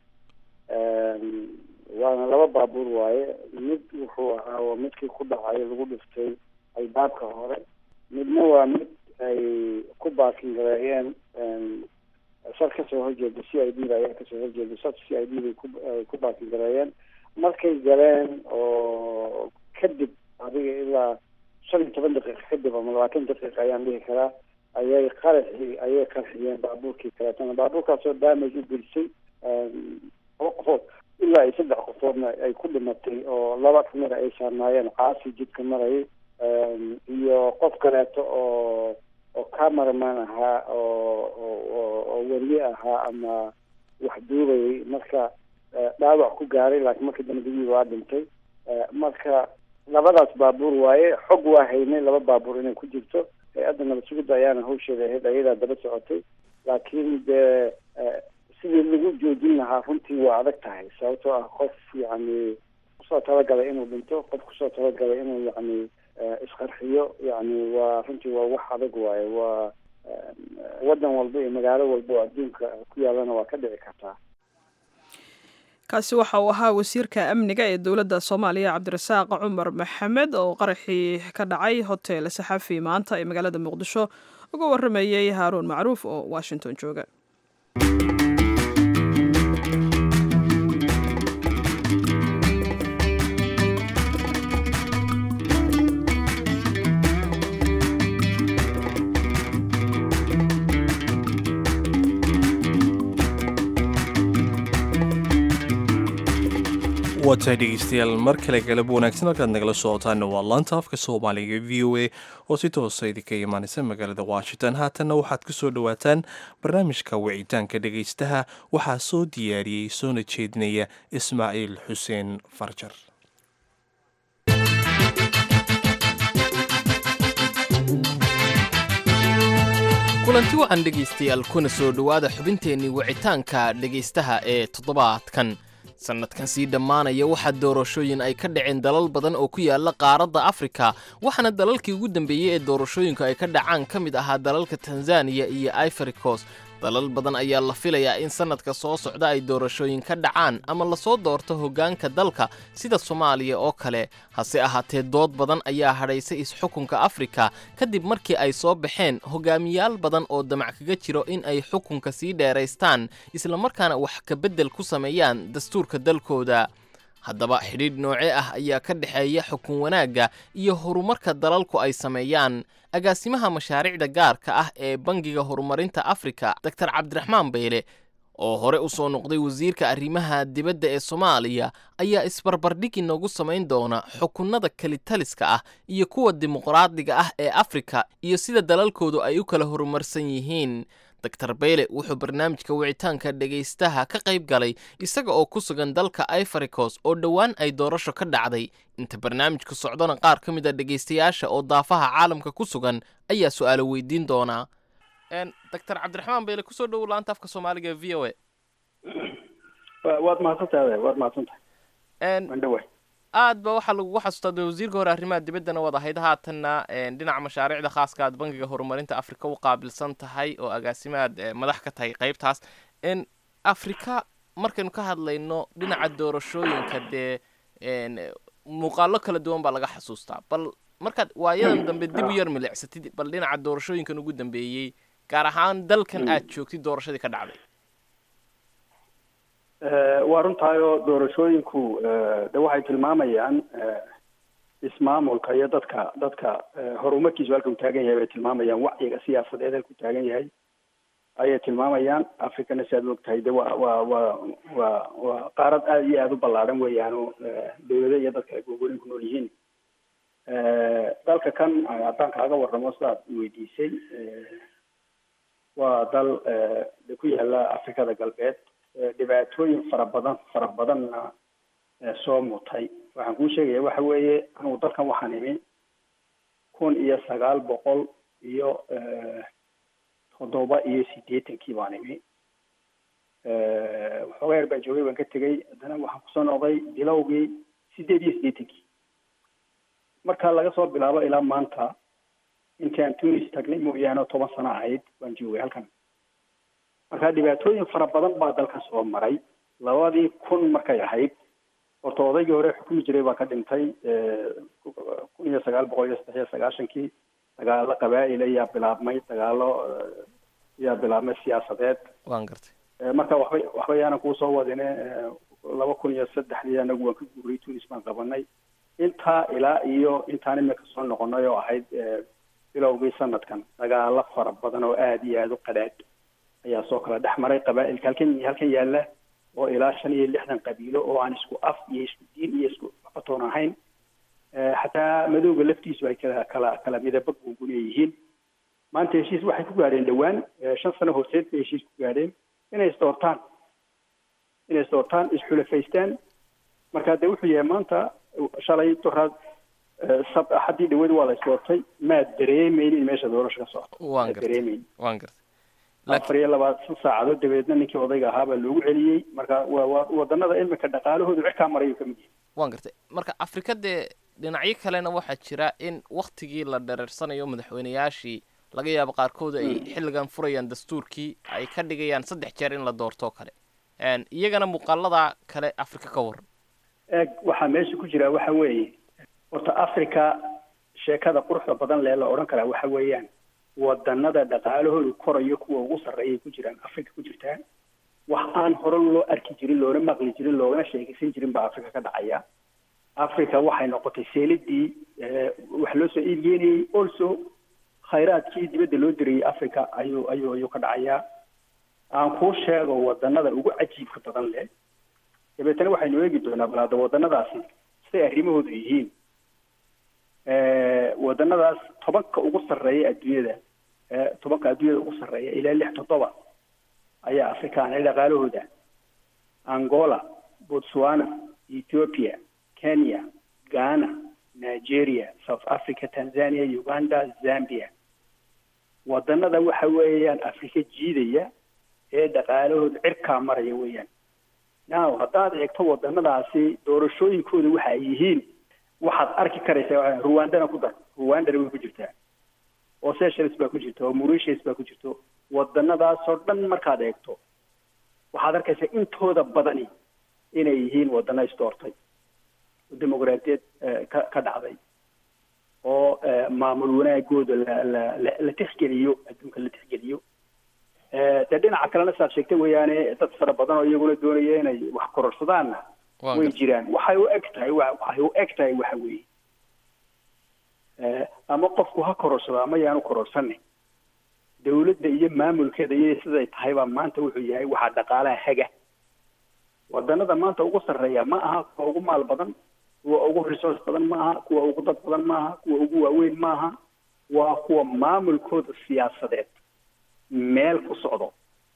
S4: waana laba baabuur waaye mid wuxuu ahaa waa midkii ku dhacay lagu dhiftay albaabka hore midna waa mid ay ku baakin gareeyeen sar kasoo horjeeda c i d da ayaa kasoo horjeeda sar c i d bay kuay ku baakin gareeyeen markay galeen oo kadib adiga ilaa shan iyo toban daqiiqa kadib ama labaatan daqiiqa ayaan dhihi karaa ayay qaraxi ayay qarxiyeen baabuurkii kaleetana baabuurkaasoo damage u gelisay laba qofood ilaa iyo saddex qofoodna ay ku dhimatay oo laba kamida ay saarnaayeen caasi jidka marayay iyo qof kaleeto oo oo cameraman ahaa oo oo weriye ahaa ama wax duubayay marka dhaawac ku gaaray laakiin markii dambe digii waa dhintay marka labadaas baabuur waaye xog waa haynay laba baabuur inay ku jirto hay-adda nabad sugidda ayaana hawsheeda ahayd ayadaa daba socotay laakiin dee sidii lagu joojin lahaa runtii waa adag tahay sababtoo ah qof yacni kusoo talagalay inuu dhinto qof kusoo talagalay inuu yacni isqarxiyo yacni waa runtii waa wax adag waaye waa waddan walba iyo magaalo walba oo adduunka ku yaalana waa ka dhici kartaa
S2: kaasi waxa uu ahaa wasiirka amniga ee dowladda soomaaliya cabdirasaaq cumar maxamed oo qaraxii ka dhacay hotel saxafi maanta ee magaalada muqdisho uga waramayey haaruun macruuf oo washington jooga
S1: waatahay dhegeystayaal mar kale galab wanaagsan halkaad nagala socotaana waa laanta afka soomaaliga v o a oo si toosa idinka imaanaysa magaalada washington haatanna waxaad ku soo dhowaataan barnaamijka wicitaanka dhegeystaha waxaa soo diyaariyey soona jeedinaya ismaaciil xuseen farjar
S13: kulanti wacan dhegaystayaal kuna soo dhowaada xubinteennii wicitaanka dhegaystaha ee toddobaadkan sannadkan sii dhammaanaya waxaa doorashooyin ay ka dhaceen dalal badan oo ku yaala qaaradda afrika waxaana dalalkii ugu dambeeyey ee doorashooyinku ay ka dhacaan ka mid ahaa dalalka tanzaniya iyo ivory coast dalal badan ayaa la filayaa in sannadka soo socda ay doorashooyin ka dhacaan ama lasoo doorto hoggaanka dalka sida soomaaliya oo kale hase ahaatee dood badan ayaa hadhaysay is-xukunka afrika kadib markii ay soo baxeen hogaamiyaal badan oo damac kaga jiro in ay xukunka sii dheeraystaan islamarkaana wax ka beddel ku sameeyaan dastuurka dalkooda haddaba xidhiidh noocee ah ayaa ka dhexeeya xukun wanaagga iyo horumarka dalalku ay sameeyaan agaasimaha mashaariicda gaarka ah ee bangiga horumarinta afrika doctor cabdiraxmaan beyle oo hore u soo noqday wasiirka arrimaha dibadda ee soomaaliya ayaa isbarbardhig inoogu samayn doona xukunnada kelitaliska ah iyo kuwa dimuqraadiga ah ee afrika iyo sida dalalkoodu ay u kala horumarsan yihiin doctor beyle wuxuu barnaamijka wicitaanka dhegaystaha ka qayb galay isaga oo ku sugan dalka ifaricos oo dhowaan ay doorasho ka dhacday inta barnaamijku socdona qaar ka mid a dhegaystayaasha oo daafaha caalamka ku sugan ayaa su-aalo weydiin doonaa doctor cabdiraxmaan beyle kusoo dhowow laanta afka soomaaliga v o a
S14: waad mahadsantahay waad mahadsantahay waan dhawaay
S13: aad ba waxaa lagugu xasuustaa de wasiirka hore arrimaha dibaddana waad ahayd haatanna dhinaca mashaariicda khaaska aad bangiga horumarinta afrika u qaabilsan tahay oo agaasimaad madax ka tahay qaybtaas afrika markaynu ka hadlayno dhinaca doorashooyinka dee muuqaalo kala duwan baa laga xasuustaa bal markaad waayadan dambe dib u yar milicsatid bal dhinaca doorashooyinkan ugu dambeeyey gaar ahaan dalkan aad joogtid doorashadii ka dhacday
S14: waa runtaayoo doorashooyinku de waxay tilmaamayaan ismaamulka iyo dadka dadka horumarkiisu halka uu taagan yahay bay tilmaamayaan wacyiga siyaasadeed halku taagan yahay ayay tilmaamayaan africana si aad ogtahay de waa waa waa waa waa qaarad aada iyo aada u ballaadhan weeyaano dawlado iyo dadka ay gogorin ku nool yihiin dalka kan haddaan kaaga warramo sidaad weydiisay waa dal de ku yaala afrikada galbeed dhibaatooyin fara badan fara badanna soo mutay waxaan kuu sheegaya waxa weeye anugu dalkan waxaan imi kun iyo sagaal boqol iyo toddoba iyo siddeetankii baan imi waxoogaa yar baan joogay baan ka tegey haddana waxaan kusoo noqday bilowgii siddeed iyo siddeetankii marka laga soo bilaabo ilaa maanta intaan tunis tagnay mooyaane toban sano ahayd waan joogay halkan marka dhibaatooyin fara badan baa dalkan soo maray labadii kun markay ahayd horta odaygii hore xukumi jiray baa ka dhintay kun iyo sagaal boqol iyo saddex iyo sagaashankii dagaalo qabaa'il ayaa bilaabmay dagaalo ayaa bilaabmay siyaasadeed
S13: waan gartay
S14: marka waxba waxba yaanan kuu soo wadine laba kun iyo saddexdii anagu waan ka guuray tunis baan qabanay intaa ilaa iyo intaan imika soo noqonay oo ahayd bilowgii sanadkan dagaalo fara badan oo aada iyo aada u qadhaadh ayaa soo kala dhex maray qabaa'ilka halkan halkan yaalla oo ilaa shan iyo lixdan qabiilo oo aan isku af iyo isku diin iyo isku aqotoon ahayn xataa madowga laftiisu ay kala kala kala midaba gungun yihiin maanta heshiis waxay ku gaadheen dhowaan shan sano horteed bay heshiis ku gaadheen inay isdoortaan inay isdoortaan isxulafaystaan marka de wuxuu yahay maanta shalay doraad sab axadii dhaweed waa la isdoortay maad dareemeynin meesha doorasho ka socoto
S13: waan gartay
S14: dareemeyn
S13: waan gartay
S14: afar iyo labaatan saacadood dabeedna ninkii odayga ahaa baa loogu celiyey marka waa waa wadanada imika dhaqaalahoodu cirkaa marayu ka mid yahay
S13: waan gartay marka afrika dee dhinacyo kalena waxaa jira in waktigii la dhereersanayo madaxweyneyaashii laga yaabo qaarkood ay xilligan furayaan dastuurkii ay ka dhigayaan saddex jeer in la doortoo kale iyagana muuqaalada kale afrika ka waran
S14: eeg waxaa meesha ku jira waxa weeye horta africa sheekada quruxda badan lee la odhan karaa waxa weeyaan wadanada dhaqaalahoodu korayo kuwa ugu sarreeyay ku jiraan africa ku jirtaa wax aan hore loo arki jirin loona maqli jirin loogana sheekaysan jirin baa africa ka dhacaya africa waxay noqotay seeladii wax loo soo iibgeenayey also khayraadkii dibadda loo dirayay africa ayuu ayuu ayuu ka dhacayaa aan kuu sheego wadanada ugu cajiibka badan leh dabeetana waxaynu eegi doonaa bal hadda wadanadaasi siday arrimahoodu yihiin wadanadaas tobanka ugu sarreeya adduunyada tobanka adduunyada ugu sarreeya ilaa lix toddoba ayaa afrikaan dhaqaalahooda angola botswana ethiopia kenya ghana nigeria south africa tanzania uganda zambia wadanada waxa weeyaan afrika jiidaya ee dhaqaalahooda cirkaa maraya weeyaan now haddaad eegto wadanadaasi doorashooyinkooda waxa ay yihiin waxaad arki karaysaa ruwandana ku dar ruwandana way ku jirtaa oo seychelles baa ku jirta oo mauritius baa ku jirto wadanadaasoo dhan markaad eegto waxaad arkaysaa intooda badani inay yihiin wadana isdoortay oo dimuqraadiyad ka ka dhacday oo maamul wanaagooda la la la la tixgeliyo adduunka la tixgeliyo dee dhinaca kalena saad sheegtay weeyaane dad fara badan oo iyaguna doonaya inay wax kororsadaanna way jiraan waxay u eg tahay waxay u eg tahay waxa weeye ama qofku ha kororsado ama yaanu kororsanin dawladda iyo maamulkeeda iyo siday tahay baa maanta wuxuu yahay waxaa dhaqaalaha haga wadanada maanta ugu sarreeya ma aha kuwa ugu maal badan kuwa ugu resource badan ma aha kuwa ugu dad badan ma aha kuwa ugu waaweyn ma aha waa kuwa maamulkooda siyaasadeed meel ku socdo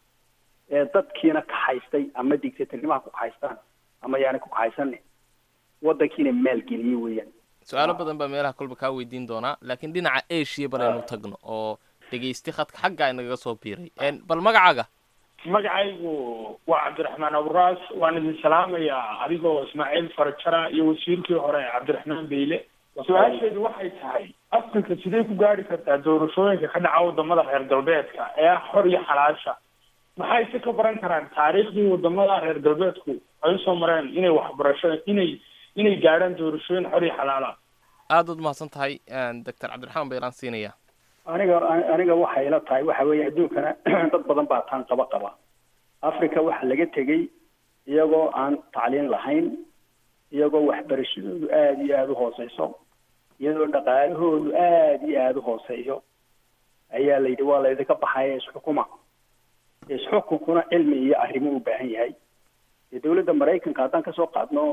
S14: ee dadkiina kaxaystay ama dictatornimaha ku kaxaystaan ama yaani ku kaxaysanin wadankiina maalgeliye weeyaan
S13: su-aalo badan baa meelaha kolba kaa weydiin doonaa laakiin dhinaca asia baraynu tagno oo dhegaysti khadka xagga inagaga soo biiray bal magacaaga
S15: magacaygu waa cabdiraxmaan aburaas waan idin salaamayaa adigoo ismaaciil farjara iyo wasiirkii hore cabdiraxmaan beyle su-aasheedu waxay tahay africa sidee ku gaari kartaa doorashooyinka ka dhaca wadamada reer galbeedka ee ah xor iyo xalaasha maxay si ka baran karaan taariikhdii wadamada reer galbeedku ay usoo mareen inay waxbarasho inay inay gaadhaan doorashooyin xor iyo xalaala
S13: aad ud mahadsan tahay doctor cabdiraxmaan baylaan siinaya
S14: aniga aniga waxay ila tahay waxa weeye adduunkana dad badan baa taan qaba qaba africa waxa laga tegey iyagoo aan tacliin lahayn iyagoo waxbarashadoodu aada iyo aada u hooseyso iyadoo dhaqaalahoodu aada iyo aada u hooseeyo ayaa la yidhi waa laydinka baxaya isxukuma isxukunkuna cilmi iyo arrimo u baahan yahay dee dawladda maraykanka haddaan kasoo qaadno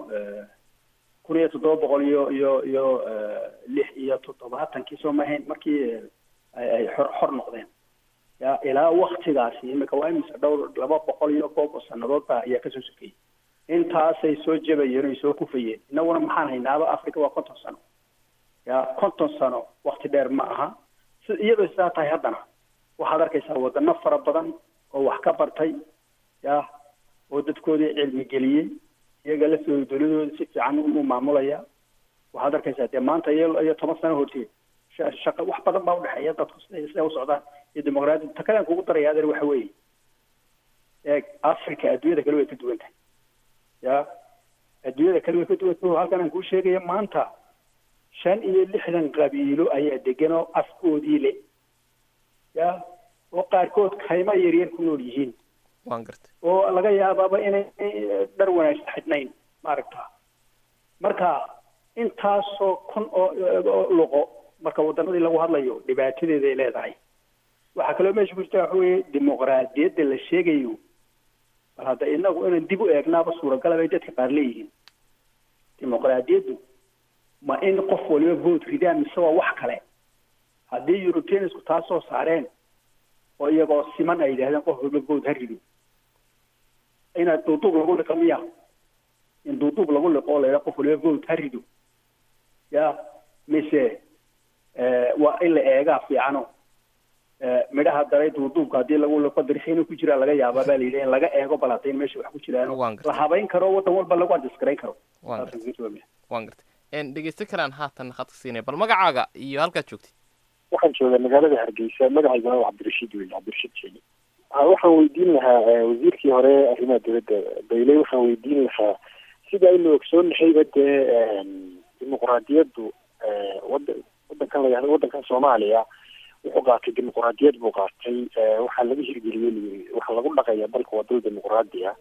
S14: kun iyo toddoba boqol iyo iyo iyo lix iyo toddobaatankii soo mahayn markii ay xor xor noqdeen ya ilaa waktigaasi imika waa imise dhowr laba boqol iyo koob oo sanadood baa ayaa kasoo sokeyey intaasay soo jabayeen oy soo kufayeen innaguna maxaan haynaaba africa waa konton sano ya konton sano wakti dheer ma aha si iyadoo sidaa tahay haddana waxaad arkaysaa wadano fara badan oo wax ka bartay ya oo dadkoodii cilmi geliyey iyaga laftooda dawladooda si fiican u maamulaya waxaad arkaysaa dee maanta iyo iyo toban sano horteed shaqa wax badan baa udhexeeya dadku siday siday u socdaan iyo dimuqraadiyad ta kalean kugu daraya adeer waxa weeye eeg africa adduunyada kale way ka duwan tahay ya adduunyada kale way ka duwan tahay halkan aan kuu sheegaya maanta shan iyo lixdan qabiilo ayaa degan oo afkoodii le ya oo qaarkood kayma yaryar ku nool yihiin
S13: waan gartay
S14: oo laga yaabaaba inay dhar wanaagsan xidhnayn maaragta marka intaasoo kun oo luqo marka wadanadii lagu hadlayo dhibaatadeeda ay leedahay waxaa kaloo meesha ku jirta waxa weeye dimuqraadiyadda la sheegayo bal hadda inagu inaan dib u eegnaaba suuragal bay dadka qaar leeyihiin dimuqraadiyaddu ma in qof waliba vote ridaan mise waa wax kale haddii europeansku taa soo saareen oo iyagoo siman ay yidhahdeen qof waliba vote ha rido inaad duuduub lagu liqo miya in duuduub lagu liqo oo la yidhaha qof waliba vote ha rido ya mise waa in la eegaa fiicano midhaha daray duuduubka haddii lagu liqo dirxiina ku jiraa laga yaabaa baa layidhi in laga eego bal hadday meesha wax ku jiraan la habayn karo wadan walba lagu adjeskarayn karo
S13: waan gartay dhegeysto kalaan haatan khadka siinaya bal magacaaga iyo halkaad joogtid
S16: waxaan joogaa magaalada hargeysa magacaygana waa cabdirashiid wey cabdirashiid jeeni waxaan weydiin lahaa wasiirkii hore arrimaha dowladda bayley waxaan weydiin lahaa sida aynu ogsoonnahayba dee dimuqraadiyaddu wada wadankan la wadankan soomaaliya wuxuu qaatay dimuqraadiyad buu qaatay waxaa laga hirgeliyey layiri waxaa lagu dhaqaya dalka waa dal dimuqraadiya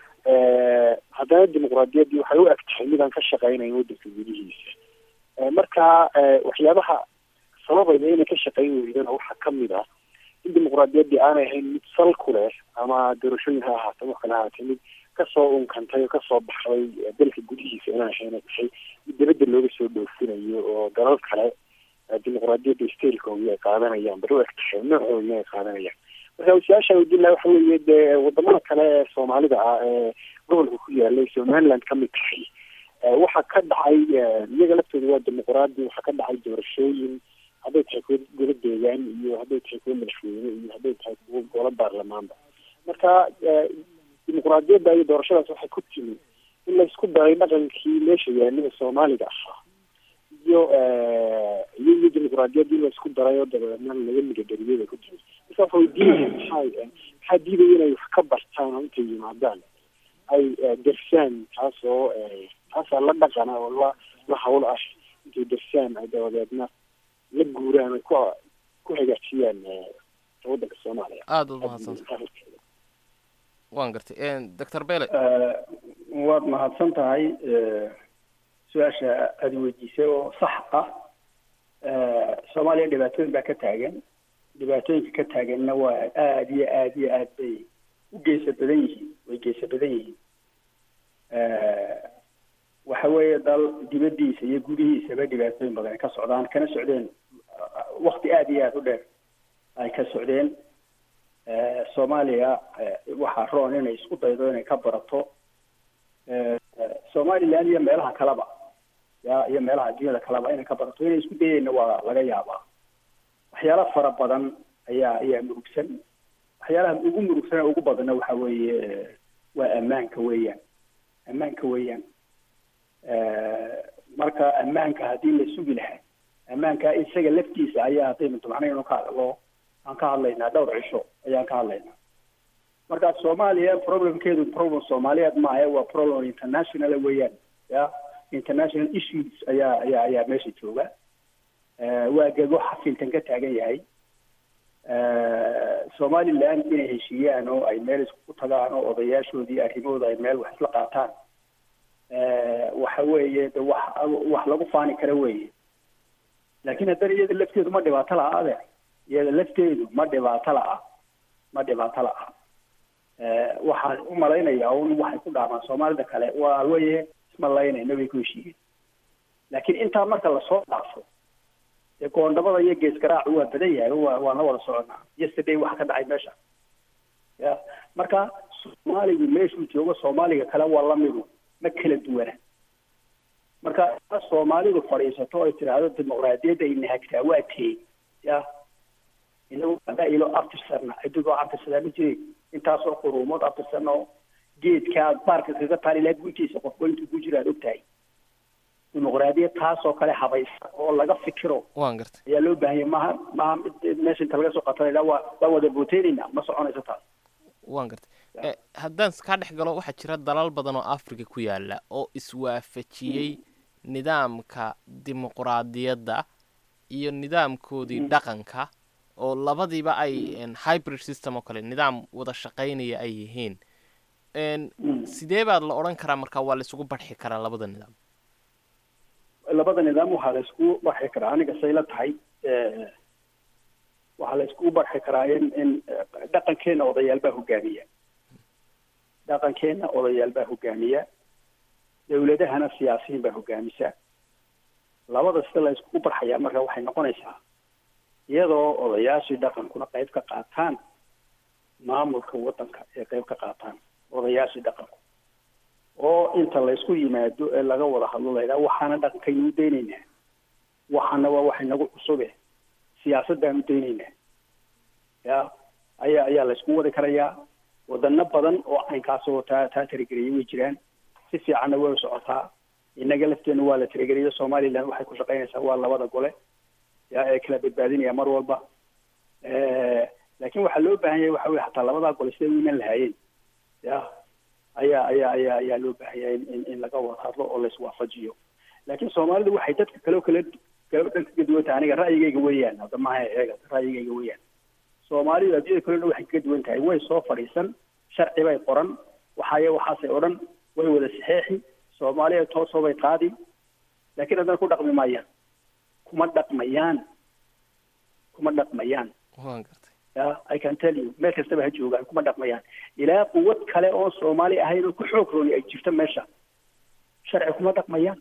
S16: haddana dimuqraadiyaddii waxay u eg tahay midaan ka shaqeynayn wadanka gudihiisa marka waxyaabaha sababayna inay ka shaqeyn weydana waxaa kamid ah in dimuqraadiyaddii aanay ahayn mid sal ku leh ama doorashooyin ha ahaatee wax kale ahaatee mid kasoo unkantay oo kasoo baxday dalka gudihiisa inaan ahayn tahay mid dibadda looga soo dhoofinayo oo dalal kale dimuqraadiyadda stailkooda ay qaadanayaan bari u eg tahay noocoodii ay qaadanayaan marka su-aasha weydiin laha waxa weeye dee wadamada kale ee soomaalida ah ee gobolka ku yaalay somaliland kamid tahay waxaa ka dhacay iyaga laftooda waa dimuqraadi waxaa ka dhacay doorashooyin hadday tahay kuwo golo deegaan iyo hadday tahay kuwo madaxweyne iyo hadday tahay kuwo golo baarlamaanba marka dimuqraadiyadda iyo doorashadaas waxay ku timi in la isku daray dhaqankii meesha yaalida soomaaliga ahaa iyo iyo iyo dimuqraadiyaddii in la isku daray oo dabeedna laga midadariyada ku timi marka waxa weydiinaya maxaa maxaa diidaya inay wax ka bartaan oo intay yimaadaan ay dersaan taasoo taasaa la dhaqana oo la la hawl ah intay dersaan ay dabadeedna la guuraan ay ku ku hagaajiyaan wadanka soomaaliya
S13: aada ud mahadsantahay waan gartay doctor bele
S14: waad mahadsan tahay su-aasha aada weydiisay oo sax ah soomaaliya dhibaatooyin baa ka taagan dhibaatooyinka ka taaganna waa aada iyo aada iyo aad bay u geesa badan yihiin way geesa badan yihiin waxa weeye dal dibaddiisa iyo gudihiisaba dhibaatooyin badan ay ka socdaan kana socdeen wakti aada iyo aada u dheer ay ka socdeen soomaaliya waxaa roon inay isku daydo inay ka barato somaliland iyo meelaha kaleba ya iyo meelaha adduunyada kaleba inay ka barato inay isku dayeyna waa laga yaabaa waxyaala fara badan ayaa ayaa murugsan waxyaalaha ugu murugsan ee ugu badanna waxa weeye waa ammaanka weeyaan ammaanka weeyaan marka ammaanka haddii la sugi lahaa ammaanka isaga laftiisa ayaa haddaynu dabcnayno ka hadlo aan ka hadlaynaa dhowr cisho ayaan ka hadlaynaa marka soomaaliya problemkeedu problem soomaaliyeed maaha waa problem international weeyaan ya international issues ayaa ayaa ayaa meesha jooga waa gego xafiiltan ka taagan yahay somaliland inay heshiiyaan oo ay meel isku tagaan oo odayaashoodii arrimahooda ay meel wax isla qaataan waxa weeye de wax wax lagu faani kara weeye laakiin haddana iyada lafteedu ma dhibaato laha ade iyada lafteedu ma dhibaato la'a ma dhibaato la'a waxaan u malaynayaa un waxay ku dhaamaan soomaalida kale waa weye ismalaynayna way ku heshiiyeen laakiin intaa marka lasoo dhaafo dee goondhabada iyo geesgaraacu waa badan yahay waa waan la wada soconaa yesterday wax ka dhacay meesha ya marka soomaaligu meeshuu joogo soomaaliga kale waa lamidu ma kala duwana marka soomaalidu fadhiisato ay tidhaahdo dimuqraadiyadda ay nahagtaa waa tee ya inagu hadaa ilo aftirsana adigoo aftirsadaa ma jiray intaasoo quruumood aftirsan oo geedkaa baarka kaga taali laha guntiisa qofba intuu ku jira aad ogtahay dimuqraadiyad taasoo kale habaysa oo laga fikiro
S13: waan gartay
S14: ayaa loo baahanya maaha maaha mid meesha inta laga soo qatanayna waa waa wada booteynayna ma soconayso taas
S13: waan gartay haddaan kaa dhex galo waxaa jira dalal badan oo africa ku yaala oo iswaafajiyey nidaamka dimuqraadiyadda iyo nidaamkoodii dhaqanka oo labadiiba ay hybrid system oo kale nidaam wada shaqaynaya ay yihiin sidee baad la odhan karaa markaa waa laisugu barxi karaa labada nidaam
S14: labada nidaam waxaa la iskugu barxi karaa aniga say la tahay waxaa la iskugu barxi karaa in in dhaqankeena odayaal baa hogaamiya dhaqankeena odayaal baa hogaamiya dawladahana siyaasiyiin baa hogaamisa labada sida la iskugu barxayaa marka waxay noqonaysaa iyadoo odayaashii dhaqankuna qayb ka qaataan maamulka waddanka ee qayb ka qaataan odayaashii dhaqanku oo inta laysku yimaado ee laga wada hadlo laydhaha waxaana dhaqankaynu u daynaynaa waxaana waa wax inagu cusube siyaasaddaanu daynaynaa ya ayaa ayaa laysku wadi karayaa wadano badan oo caynkaasoo taa taa tirigeliyay way jiraan si fiicanna way u socotaa innaga lafteena waa la tirigeliyo somaliland waxay ku shaqaynaysaa waa labada gole ya ee kala badbaadinaya mar walba laakiin waxaa loo baahan yahay waxa weye hataa labadaa gole siday u iman lahaayeen ya ayaa ayaa ayaa ayaa loo baahan yahay in in laga wada hadlo oo laiswaafajiyo laakiin soomaalidu waxay dadka kale kale kale dhan kaga duwan tahay aniga ra'yigayga weeyaan hadda maaha eega ra'yigayga weeyaan soomaalidu adduunyada kale dhan waxay kaga duwan tahay way soo fadhiisan sharci bay qoran waxaaye waxaasay odhan way wada saxeexi soomaaliya toosoo bay qaadi laakiin haddana ku dhaqmi maayaan kuma dhaqmayaan kuma dhaqmayaan
S13: waan gartay
S14: ya i can tell you meel kastaba ha joogaan kuma dhaqmayaan ilaa quwad kale oo soomaali ahayn oo ku xoog rooni ay jirto meesha sharci kuma dhaqmayaan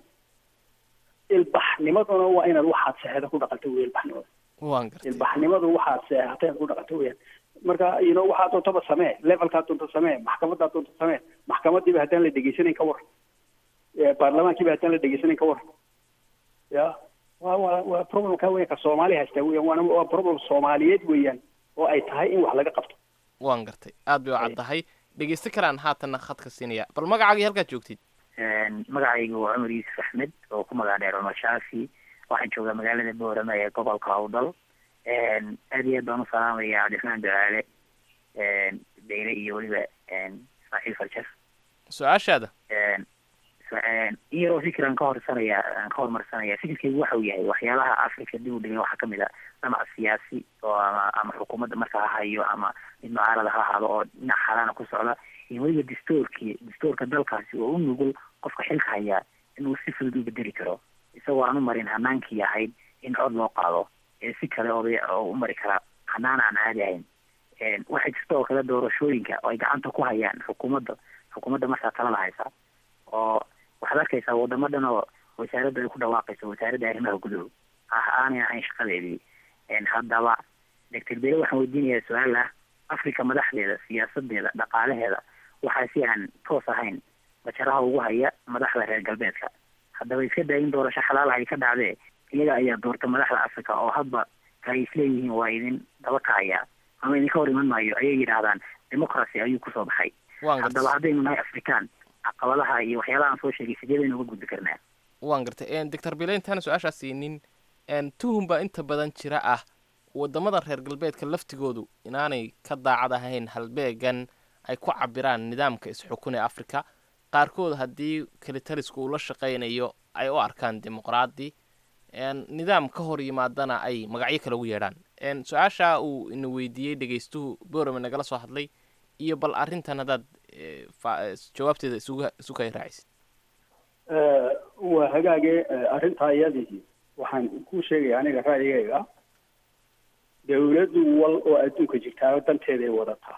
S14: ilbaxnimaduna waa inaad waxaad seexda ku dhaqanta wey ilbaxnimada
S13: waan gartay
S14: ilbaxnimadu waxaad seexateen ku dhaqanta weyaan marka ino waxaa doontaba samee levelkaa doonta samee maxkamadaa doonta samee maxkamadiiba haddaan la dhegeysanayn ka war baarlamaankiiba haddaan la dhegeysanayn ka war ya wa wa waa problemka weyan ka soomaali haystaa weyan waana waa problem soomaaliyeed weeyaan oo ay tahay in wax laga qabto
S13: waan gartay aad bay u caddahay dhegeysto kalaan haatanna khadka siinaya bal magacaagii halkaad joogtid
S17: magacaygu waa cumar yuusuf axmed oo ku magac dheer cumar shaafi waxaan joogaa magaalada boorama ee gobolka hawdal aad iyo aad baan u salaamaya cabdiraxmaan ducaale beyle iyo weliba ismaaciil farjar
S13: su-aashaada
S17: in yaroo fikran ka horsanaya aan ka hormarsanaya fikirkaygu waxa uu yahay waxyaalaha africa dib u dhigay waxaa kamid a dhinac siyaasi oo ama ama xukuumadda marka ha hayo ama mid mucaarada ha ahaado oo dhinac xalaana ku socda iyo weliba dastuurkii dastuurka dalkaasi oo u nugul qofka xilka hayaa inuu si fudud u bedeli karo isagoo aan u marin hanaankii ahayd in cod loo qaado ee si kale oday oo u mari kara hanaan aan caadi ahayn waxaa jirta oo kale doorashooyinka oo ay gacanta ku hayaan xukuumadda xukuumadda markaa talada haysa oo waxaad arkaysaa wadamo dhan oo wasaaradda ay ku dhawaaqayso wasaaradda arrimaha guduhu ah aanay ahayn shaqadeedii haddaba doctor bere waxaan weydiinayaa su-aal ah africa madaxdeeda siyaasadeeda dhaqaalaheeda waxaa si aan toos ahayn bajaraha ugu haya madaxda reer galbeedka haddaba iska daa in doorasho xalaal ay ka dhacdee iyaga ayaa doorta madaxda africa oo hadba ay isleeyihiin waa idin daba kacaya ama idinka hor iman maayo ayay yidhaahdaan democracy ayuu kusoo baxay haddaba haddaynu nahay afrikaan caqabadaha iyo waxyaalaha aan soo sheegay sideedaynu uga gudbi karnaa
S13: waan gartay doctor bile intaana su-aashaa siinin tuhum baa inta badan jira ah wadamada reer galbeedka laftigoodu inaanay ka daacad ahayn halbeegan ay ku cabiraan nidaamka is-xukun ee africa qaarkood haddii kelitalisku uu la shaqaynayo ay u arkaan dimuqraadi nidaam ka hor yimaadana ay magacyo kale ugu yeedhaan su-aasha uu ina weydiiyey dhegeystuhu borame nagala soo hadlay iyo bal arrintan haddaad jawaabteeda isugu isu kay raacisid
S14: waa hagaage arrintaa iyadii waxaan ku sheegaya aniga ra'yigayga dawladdu wal oo adduunka jirtaa danteeday wadataa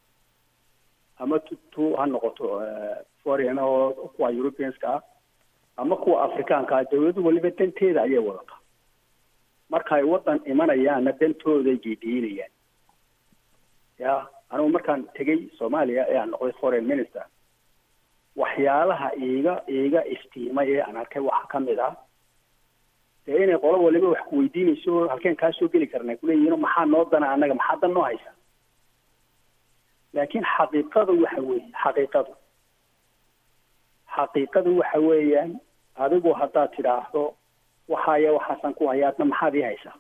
S14: ama tu tu ha noqoto foreign oo kuwa europeanska ah ama kuwa afrikaanka ah dawladdu waliba danteeda ayay wadataa marka ay wadan imanayaanna dantooday geediinayaan ya anigu markaan tegay soomaaliya ee aan noqday foreign minister waxyaalaha iiga iiga istiimay ee aan arkay waxaa kamid ah dee inay qolo waliba wax ku weydiinayso halkeen kaa soo geli karna kuleeyihin maxaa noo dana annaga maxaa dan noo haysa laakiin xaqiiqadu waxa weeye xaqiiqadu xaqiiqadu waxa weeyaan adigu haddaad tidhaahdo waxaaya waxaasan ku haya adna maxaad ii haysaa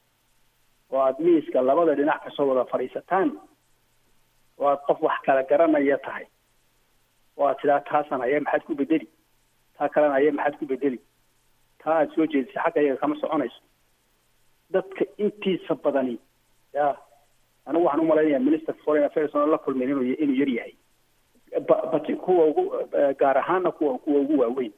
S14: oo aada miiska labada dhinac kasoo wada fadhiisataan oo aad qof wax kala garanaya tahay oo aad tidhaha taasan haya maxaad ku bedeli taa kalena haya maxaad ku bedeli taa aada soo jeedisay xagga iyaga kama soconayso dadka intiisa badani ya anigu waxaan umalaynaya minister foreign affairs oon la kulmin inuu inuu yar yahay bati kuwa ugu gaar ahaana kuwa kuwa ugu waaweyn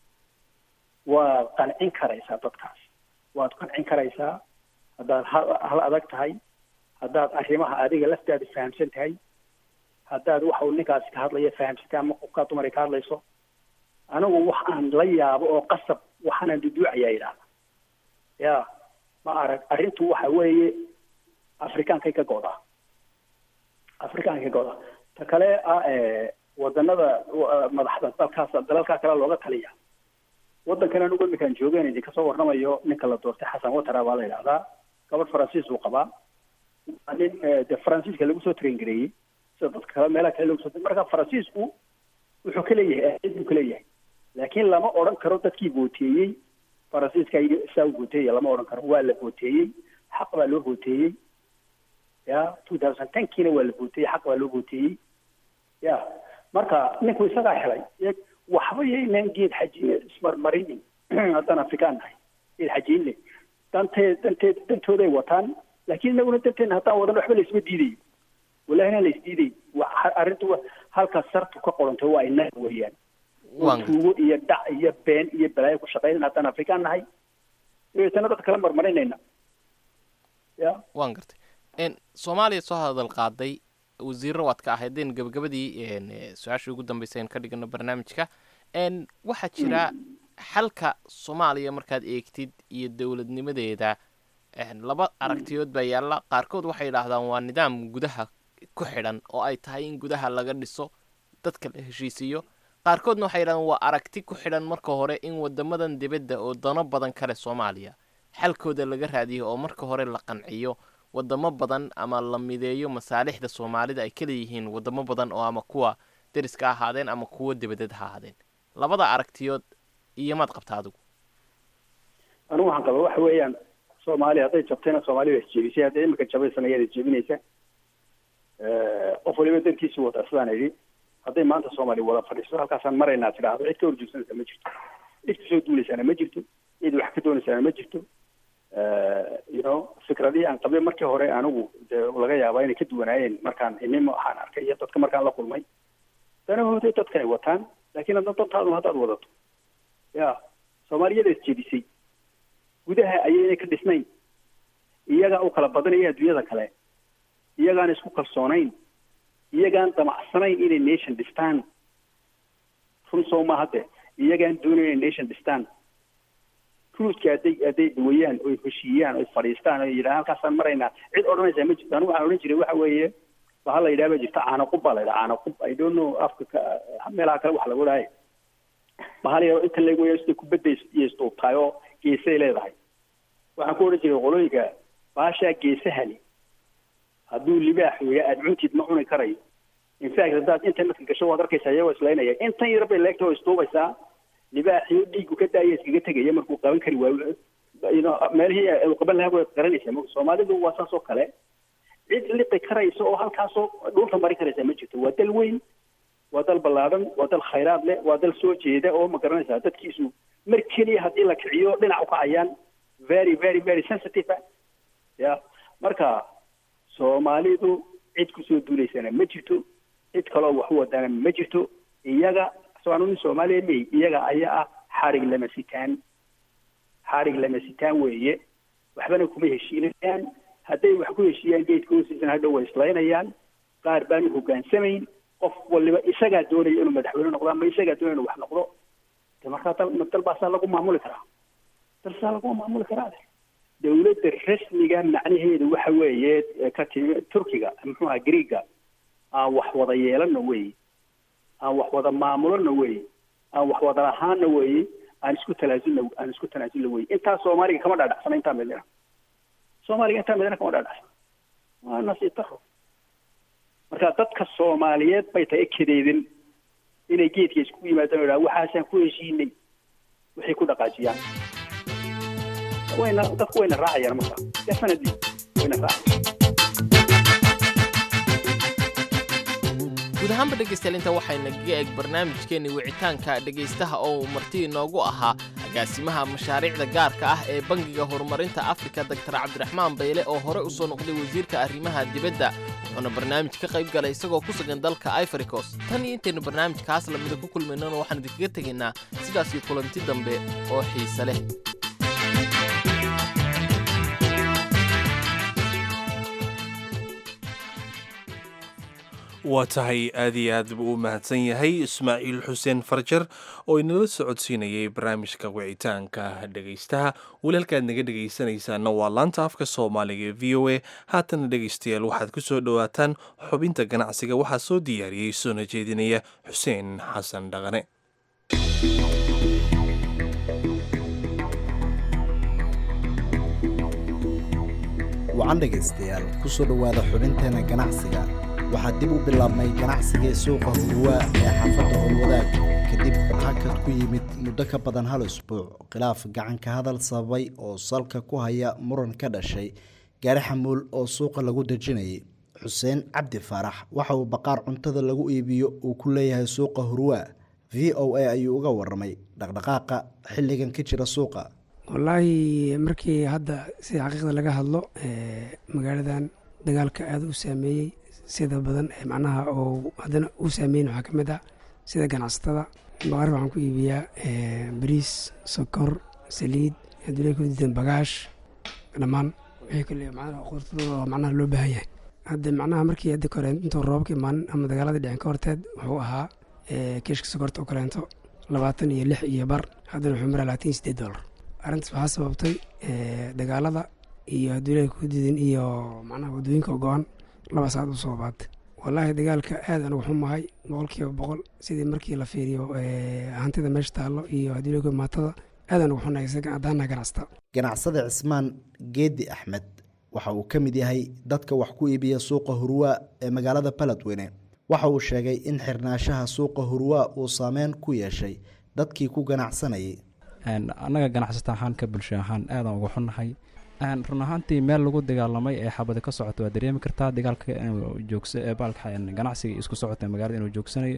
S14: waad qancin karaysaa dadkaas waad qancin karaysaa haddaad hal hal adag tahay haddaad arrimaha adiga laftaada fahamsan tahay haddaad waxa uu ninkaasi ka hadlaya fahamsantay ama qofkaa dumar ay ka hadlayso anigu wax aan la yaabo oo qasab waxaanaan duduucayaa yidhahda ya ma arag arrintu waxa weeye afrikaankay ka go'daa afrikaankay ka go'daa ta kale ah wadanada madaxda dalkaas dalalkaa kale looga taliya waddankan anigu iminkaan joogeen idinka soo warramayo ninka la doortay xasan watara baa la yidhahdaa gabadh faransiis uu qabaa nin de faransiiska lagu soo traingareeyey sida dadka kale meelaha kale lagu soo marka faransiisku wuxuu ka leeyahay ahid buu ka leeyahay laakiin lama odhan karo dadkii booteeyey faransiiska saa u booteeya lama odhan karo waa la booteeyey xaq baa loo booteeyey ya two thousand tenkiina waa la booteeyey xaq baa loo booteeyey ya marka ninku isagaa helay waxba yaynaan geed xaji ismarmarinin haddaan afrikaan nahay geed xajiin le danteed danteed dantooday wataan laakiin inaguna danteena haddaan wadan waxba laisma diidayo wallahina la isdiiday arrintu halkaas sartu ka qorantay waa inaga weeyaan tuugo iyo dhac iyo been iyo balaayo ku shaqeynan haddaan afrikaan nahay dabeetana dadka kala marmarinayna ya
S13: waan gartay soomaaliya soo hadal qaaday wasiirro waad ka ahaydeen gabagabadii su-aashii ugu dambeysay aan ka dhigano barnaamijka waxaa jira xalka soomaaliya markaad eegtid iyo dowladnimadeeda laba aragtiyood baa yaalla qaarkood waxay yidhaahdaan waa nidaam gudaha ku xidhan oo ay tahay in gudaha laga dhiso dadka la heshiisiiyo qaarkoodna waxay yidhahdaan waa aragti ku xidhan marka hore in wadamadan dibadda oo dano badan kale soomaaliya xalkooda laga raadiyo oo marka hore la qanciyo wadamo badan ama la mideeyo masaalixda soomaalida ay ka leeyihiin wadamo badan oo ama kuwa deriska ahaadeen ama kuwa dibadeed ha ahaadeen labada aragtiyood iyo maad qabta adigu
S14: anigu waxaan qaba waxa weeyaan soomaaliya hadday jabtayna soomaaliya waa isjeebisay hadday imika jabaysana iyada jebinaysa qof waliba dankiisu wata sidaan idhi hadday maanta soomaaliya wada fadhiiso halkaasaan maraynaa tidhaahdo cid ka horjoogsanaysa ma jirto cid kasoo duulaysaana ma jirto cid wax ka doonaysaana ma jirto you know fikradihii aan qabay markii hore anigu dee laga yaabaa inay ka duwanaayeen markaan inimo waxaan arkay iyo dadka markaan la kulmay danahooday dadka ay wataan laakiin hadda dantaadu haddaad wadato ya soomaaliyada isjedisay gudaha ayayna ka dhisnayn iyagaa u kala badanaya adduunyada kale iyagaan isku kalsoonayn iyagaan damacsanayn inay nation dhistaan run soo ma hadde iyagaan doonayn inay nation dhistaan ruuska hadday hadday duwayaan oy heshiiyaan oy fadhiistaan oy yidhahaan halkaasaan maraynaa cid odhanaysaa ma jirto anigu waxaan odhan jiray waxa weeye waxa la yidhaha ba jirta caano qub baa la yidhaha caano qub i don't know afka ka meelaha kale wax laga wadhaaye bahal yaro inta lagu weeyo sida kubadda iyo isduubtahay oo geesay leedahay waxaan ku odhan jiray qolooyinka baashaa geesahani hadduu libaax weeya aada cuntid ma cuni karayo infact haddaad internetka gasho waad arkaysaa iyagoo islaynaya intan yar bay leegta oo isduubaysaa libaaxii dhiigu ka daaya iskaga tegaya markuu qaban kari waayo meelihii uu qaban lahaa way qaranaysaa soomaalidu waa saas oo kale cid liqi karaysa oo halkaasoo dhulka mari karaysa ma jirto waa dal weyn waa dal ballaadan waa dal khayraad leh waa dal soo jeeda oo ma garanaysaa dadkiisu mar keliya haddii la kiciyo dhinac u kacayaan very very very sensitive ya marka soomaalidu cid kusoo duulaysana ma jirto cid kaloo wax u wadaana ma jirto iyaga soanu nin soomaaliya mey iyaga ayaa ah xarig lama sitaan xarig lama sitaan weeye waxbana kuma heshiinayaan hadday wax ku heshiiyaan geedka hoostiisana hadhow way islaynayaan qaar baan u hogaansamayn qof waliba isagaa doonaya inuu madaxweyne noqdo ama isagaa doonaya inuu wax noqdo de markaa dal dal baasaa lagu maamuli karaa dal saa lagu maamuli karaa dawladda rasmiga macnaheedu waxa weeye ka timi turkiga muxuu aha greega aan wax wada yeelano weeye aan wax wada maamulona weeye aan wax wada lahaana weeye aan isku talaasulna aan isku tanaasulna weeye intaa soomaaliga kama dhaadhacsana intaa midina soomaaliga intaa midina kama dhaadhacsana waa nasiib daro marka dadka soomaaliyeed bay tahay kadeedin inay geedka isku yimaadaan o idhaha waxaasaan ku heshiinay waxay ku dhaqaajiyaan wayna dadku wayna raacayaan marka definitely wayna raacayaan
S13: guud ahaanba dhegaystayaal inta waxaynaga eg barnaamijkeenni wicitaanka dhegaystaha oo uu marti inoogu ahaa agaasimaha mashaariicda gaarka ah ee bangiga horumarinta afrika doktar cabdiraxmaan bayle oo hore u soo noqday wasiirka arrimaha dibadda wuxuuna barnaamij ka qayb galay isagoo ku sugan dalka ivoricos tan iyo intaynu barnaamijkaas lamida ku kulmaynana waxaan idinkaga tegaynaa sidaasii kulanti dambe oo xiise leh
S1: waa tahay aad iyo aad buu u mahadsan yahay ismaaciil xuseen farjar oo inala socodsiinayay barnaamijka wicitaanka dhegaystaha weli halkaad naga dhegaysanaysaana waa laanta afka soomaaliga ee v o a haatana dhegaystayaal waxaad ku soo dhowaataan xubinta ganacsiga waxaa soo diyaariyey soona jeedinaya xuseen xasan dhaqane
S18: wacan dhegaystayaal ku soo dhowaada xubinteena ganacsiga waxaa dib u bilaabmay ganacsigii suuqa hurwaa ee xaafadda howlwadaag kadib hakad ku yimid muddo ka badan hal isbuuc khilaaf gacanka hadal sababay oo salka ku haya muran ka dhashay gaari xamuul oo suuqa lagu dejinayay xuseen cabdi faarax waxa uu baqaar cuntada lagu iibiyo uu ku leeyahay suuqa hurwaa v o a ayuu uga waramay dhaqdhaqaaqa xilligan ka jira suuqa
S19: wallaahi markii hadda sida xaqiiqda laga hadlo magaaladan dagaalka aada u saameeyey sida badan ee macnaha oo haddana u saameyn waxaa ka mid ah sida ganacsatada baqaar waxaan ku iibiyaa bariis sokor saliid adduunya ku diidan bagaash dhammaan wixii kale macnaha qortadooda oo macnaha loo baahan yahay hadda macnaha markii hadda kore intuu roobka imaanin ama dagaaladii dhicin ka horteed wuxuu ahaa keeshka sokorta oo kaleento labaatan iyo lix iyo bar haddana wuxuu maraa labaatan iyo sideed dollar arrintaas waxaa sababtay dagaalada iyo adduunyada ku diidan iyo macnaha waddooyinka go-an laba saacad u soo baatay wallaahi dagaalka aad anigu xumahay boqol kiiba boqol sidii markii la fiiriyo hantida meesha taallo iyo adduunyada maatada aad anigu xunahay haddaana ganacsata
S18: ganacsada cismaan geedi axmed waxa uu ka mid yahay dadka wax ku iibiya suuqa hurwaa ee magaalada baladweyne waxa uu sheegay in xirnaanshaha suuqa hurwaa uu saameyn ku yeeshay dadkii ku ganacsanayay
S20: annaga ganacsata ahaan ka bulsho ahaan aadaan uga xunnahay run ahaantii meel lagu dagaalamay ee xabadi ka socota waa dareemi kartaa dagaalka inuu joogsa baalka ganacsiga isku socota magaalada inuu joogsanayo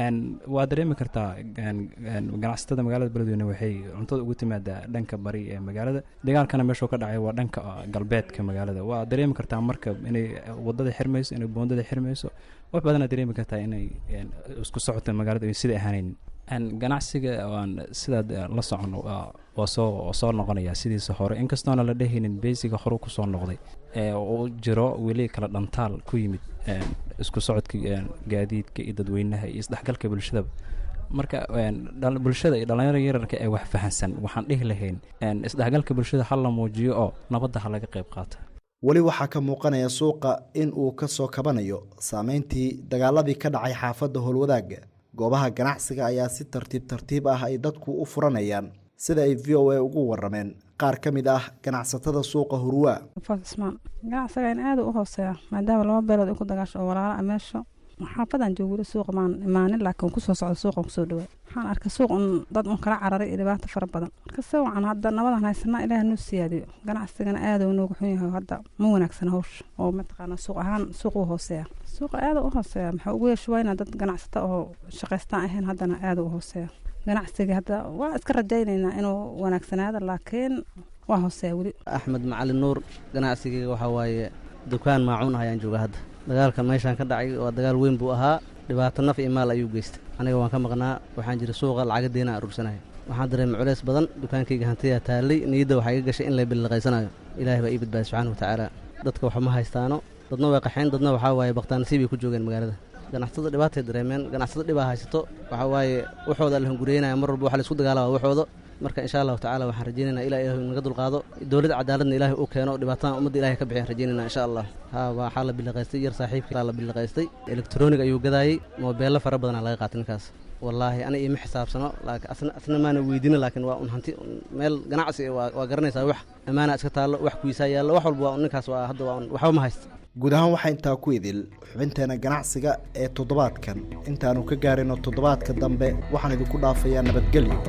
S20: waa dareemi kartaa ganacsatada magaalada beledweyne waxay cuntada ugu timaadaa dhanka bari ee magaalada dagaalkana meeshuu ka dhacay waa dhanka galbeedka magaalada waa dareemi kartaa marka inay wadada xirmayso inay boondada xirmayso wax badana dareemi kartaa inay isku socota magaalada sida ahaanayn ganacsiga aan sidaad la socon waa soo soo noqonaya sidiisa hore inkastoona la dhehaynin beysiga hore kusoo noqday uu jiro weli kala dhantaal ku yimid isku socodka gaadiidka iyo dadweynaha iyo isdhexgalka bulshadaba marka bulshada iyo dhallinyaro yararka ee wax fahansan waxaan dhihi lahayn isdhexgalka bulshada ha la muujiyo oo nabadda ha laga qayb qaata
S18: weli waxaa ka muuqanaya suuqa in uu ka soo kabanayo saameyntii dagaaladii ka dhacay xaafadda howlwadaaga goobaha ganacsiga ayaa si tartiib tartiib ah ay dadku u furanayaan sida ay v o a ugu warameen qaar ka mid ah ganacsatada suuqa hurwaa
S21: ismaan ganacsiga in aada u hooseeya maadaama laba beelood ay ku dagaasho oo walaala a meesha xaafadan joogo weli suuqa maan imaanin laakiin kusoo socda suuqan kusoo dhawaa waxaan arkay suuq un dad un kala cararay iyo dhibaato fara badan marka se wacan hadda nabadan haysanaa ilaah noo siyaadiyo ganacsigana aada u noogu xun yahay hadda ma wanaagsana hawsha oo mataqaana suuq ahaan suuq u hooseeya suuqa aada u hooseeya maxaa ugu yeeshuwayna dad ganacsata oo shaqaystaan ahayn haddana aada u hooseeya ganacsiga hadda waa iska rajaynaynaa inuu wanaagsanaado laakiin waa hooseeya weli
S22: axmed macalin nuur ganacsigayga waxaa waaye dukaan maacuun ah ayaan jooga hadda dagaalkan meeshaan ka dhacay waa dagaal weyn buu ahaa dhibaato naf iyo maal ayuu geystay aniga waan ka maqnaa waxaan jira suuqa lacagadeena aruursanayo waxaan dareemay culays badan dukaankayga hantiyaa taallay niyadda waxaa iga gashay in lay billiqaysanayo ilaahay baa ii badbaadi subxaana watacaala dadka wax ma haystaano dadna way qaxeen dadna waxaa waaye baktaanasiib ay ku joogeen magaalada ganacsatada dhibaatay dareemeen ganacsatada dhibaa haysato waxaa waaye waxooda la hunguriyeynaya mar walba waxa la isku dagaalama waxooda marka insha allahu tacala waxaan rajeynayna ilah ilahi naga dulqaado dowladda cadaaladna ilaahay uu keeno dhibaatadan ummadda ilahay ka bixiyaan rajeynayna insha allah ha waxaa la billiqaystay yar saaxiibkii la billiqaystay elektroonig ayuu gadaayey moobeello fara badanaa laga qaatay ninkaas wallaahi aniga iima xisaabsano laakiin asna maana weydiina laakiin waa un hanti meel ganacsi waa garanaysaa wax ammaana iska taallo wax kuisaa yaallo wax walba waa ninkaas waa hadda waa waxba ma haysta
S18: guud ahaan waxaa intaa ku idil xubinteena ganacsiga ee toddobaadkan intaanu ka gaarino toddobaadka dambe waxaan idinku dhaafayaa nabadgelyo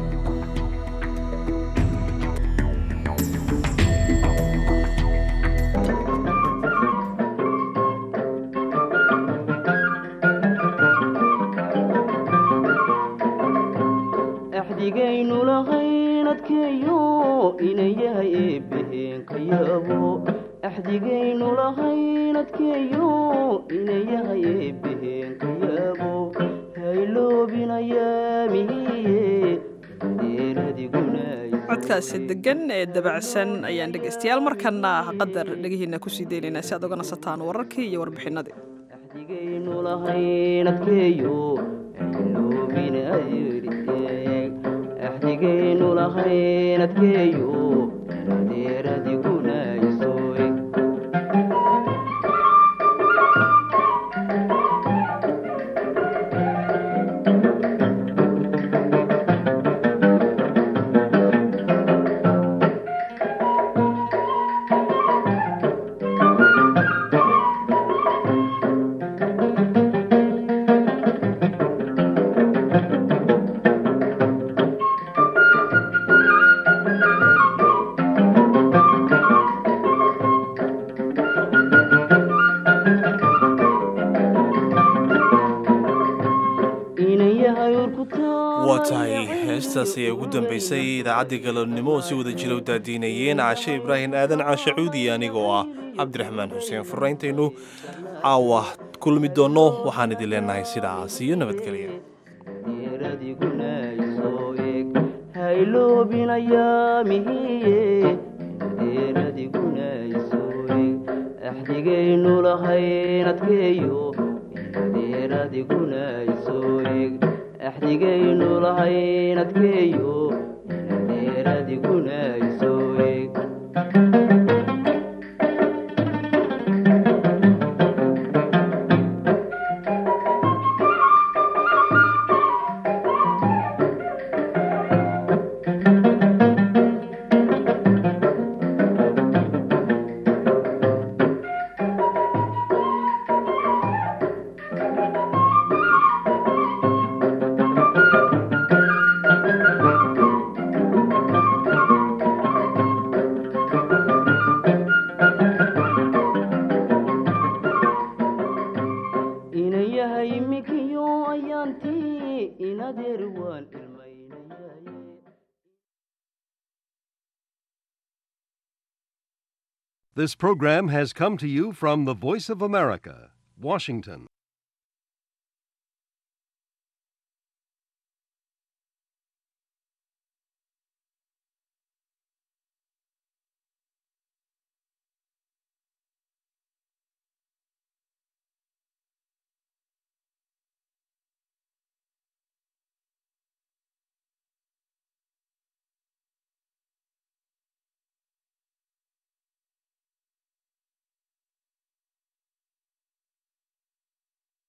S23: axdigaynu lahayn adkeeyo inay yahay eebbaheen ka yaabo axdigaynu lahayn adkeeyo inay yahay eebbaheen ka yaabo hayloobinayaamihiye
S2: codkaasi degan ee dabacsan ayaan dhegaystayaal markana qadar dhegihiina kusii deynaynaa si aad oga nasataan wararkii iyo warbixinadii
S23: axdigaynu lahayn adkeeyo axdigaynu lahayn adkeeyo adeeradiguna
S1: waa tahay heestaas ayaa ugu dambaysay idaacaddii galabnimo oo si wada jira u daadiinayeen caashe ibraahim aadan caashe cuudi anigoo ah cabdiraxmaan xuseen furayntaynu caawa kulmi doonno waxaan idin leenahay sidaas iyo nabadgelya
S23: axdigaynu lahayn adkeeyo adeeradiguna isoo eg axdigaynu lahayn adkeeyo adeeradiguna isoo eg ayaantii inadeer waan ilmaynayaye
S6: This program has come to you from the Voice of America, Washington.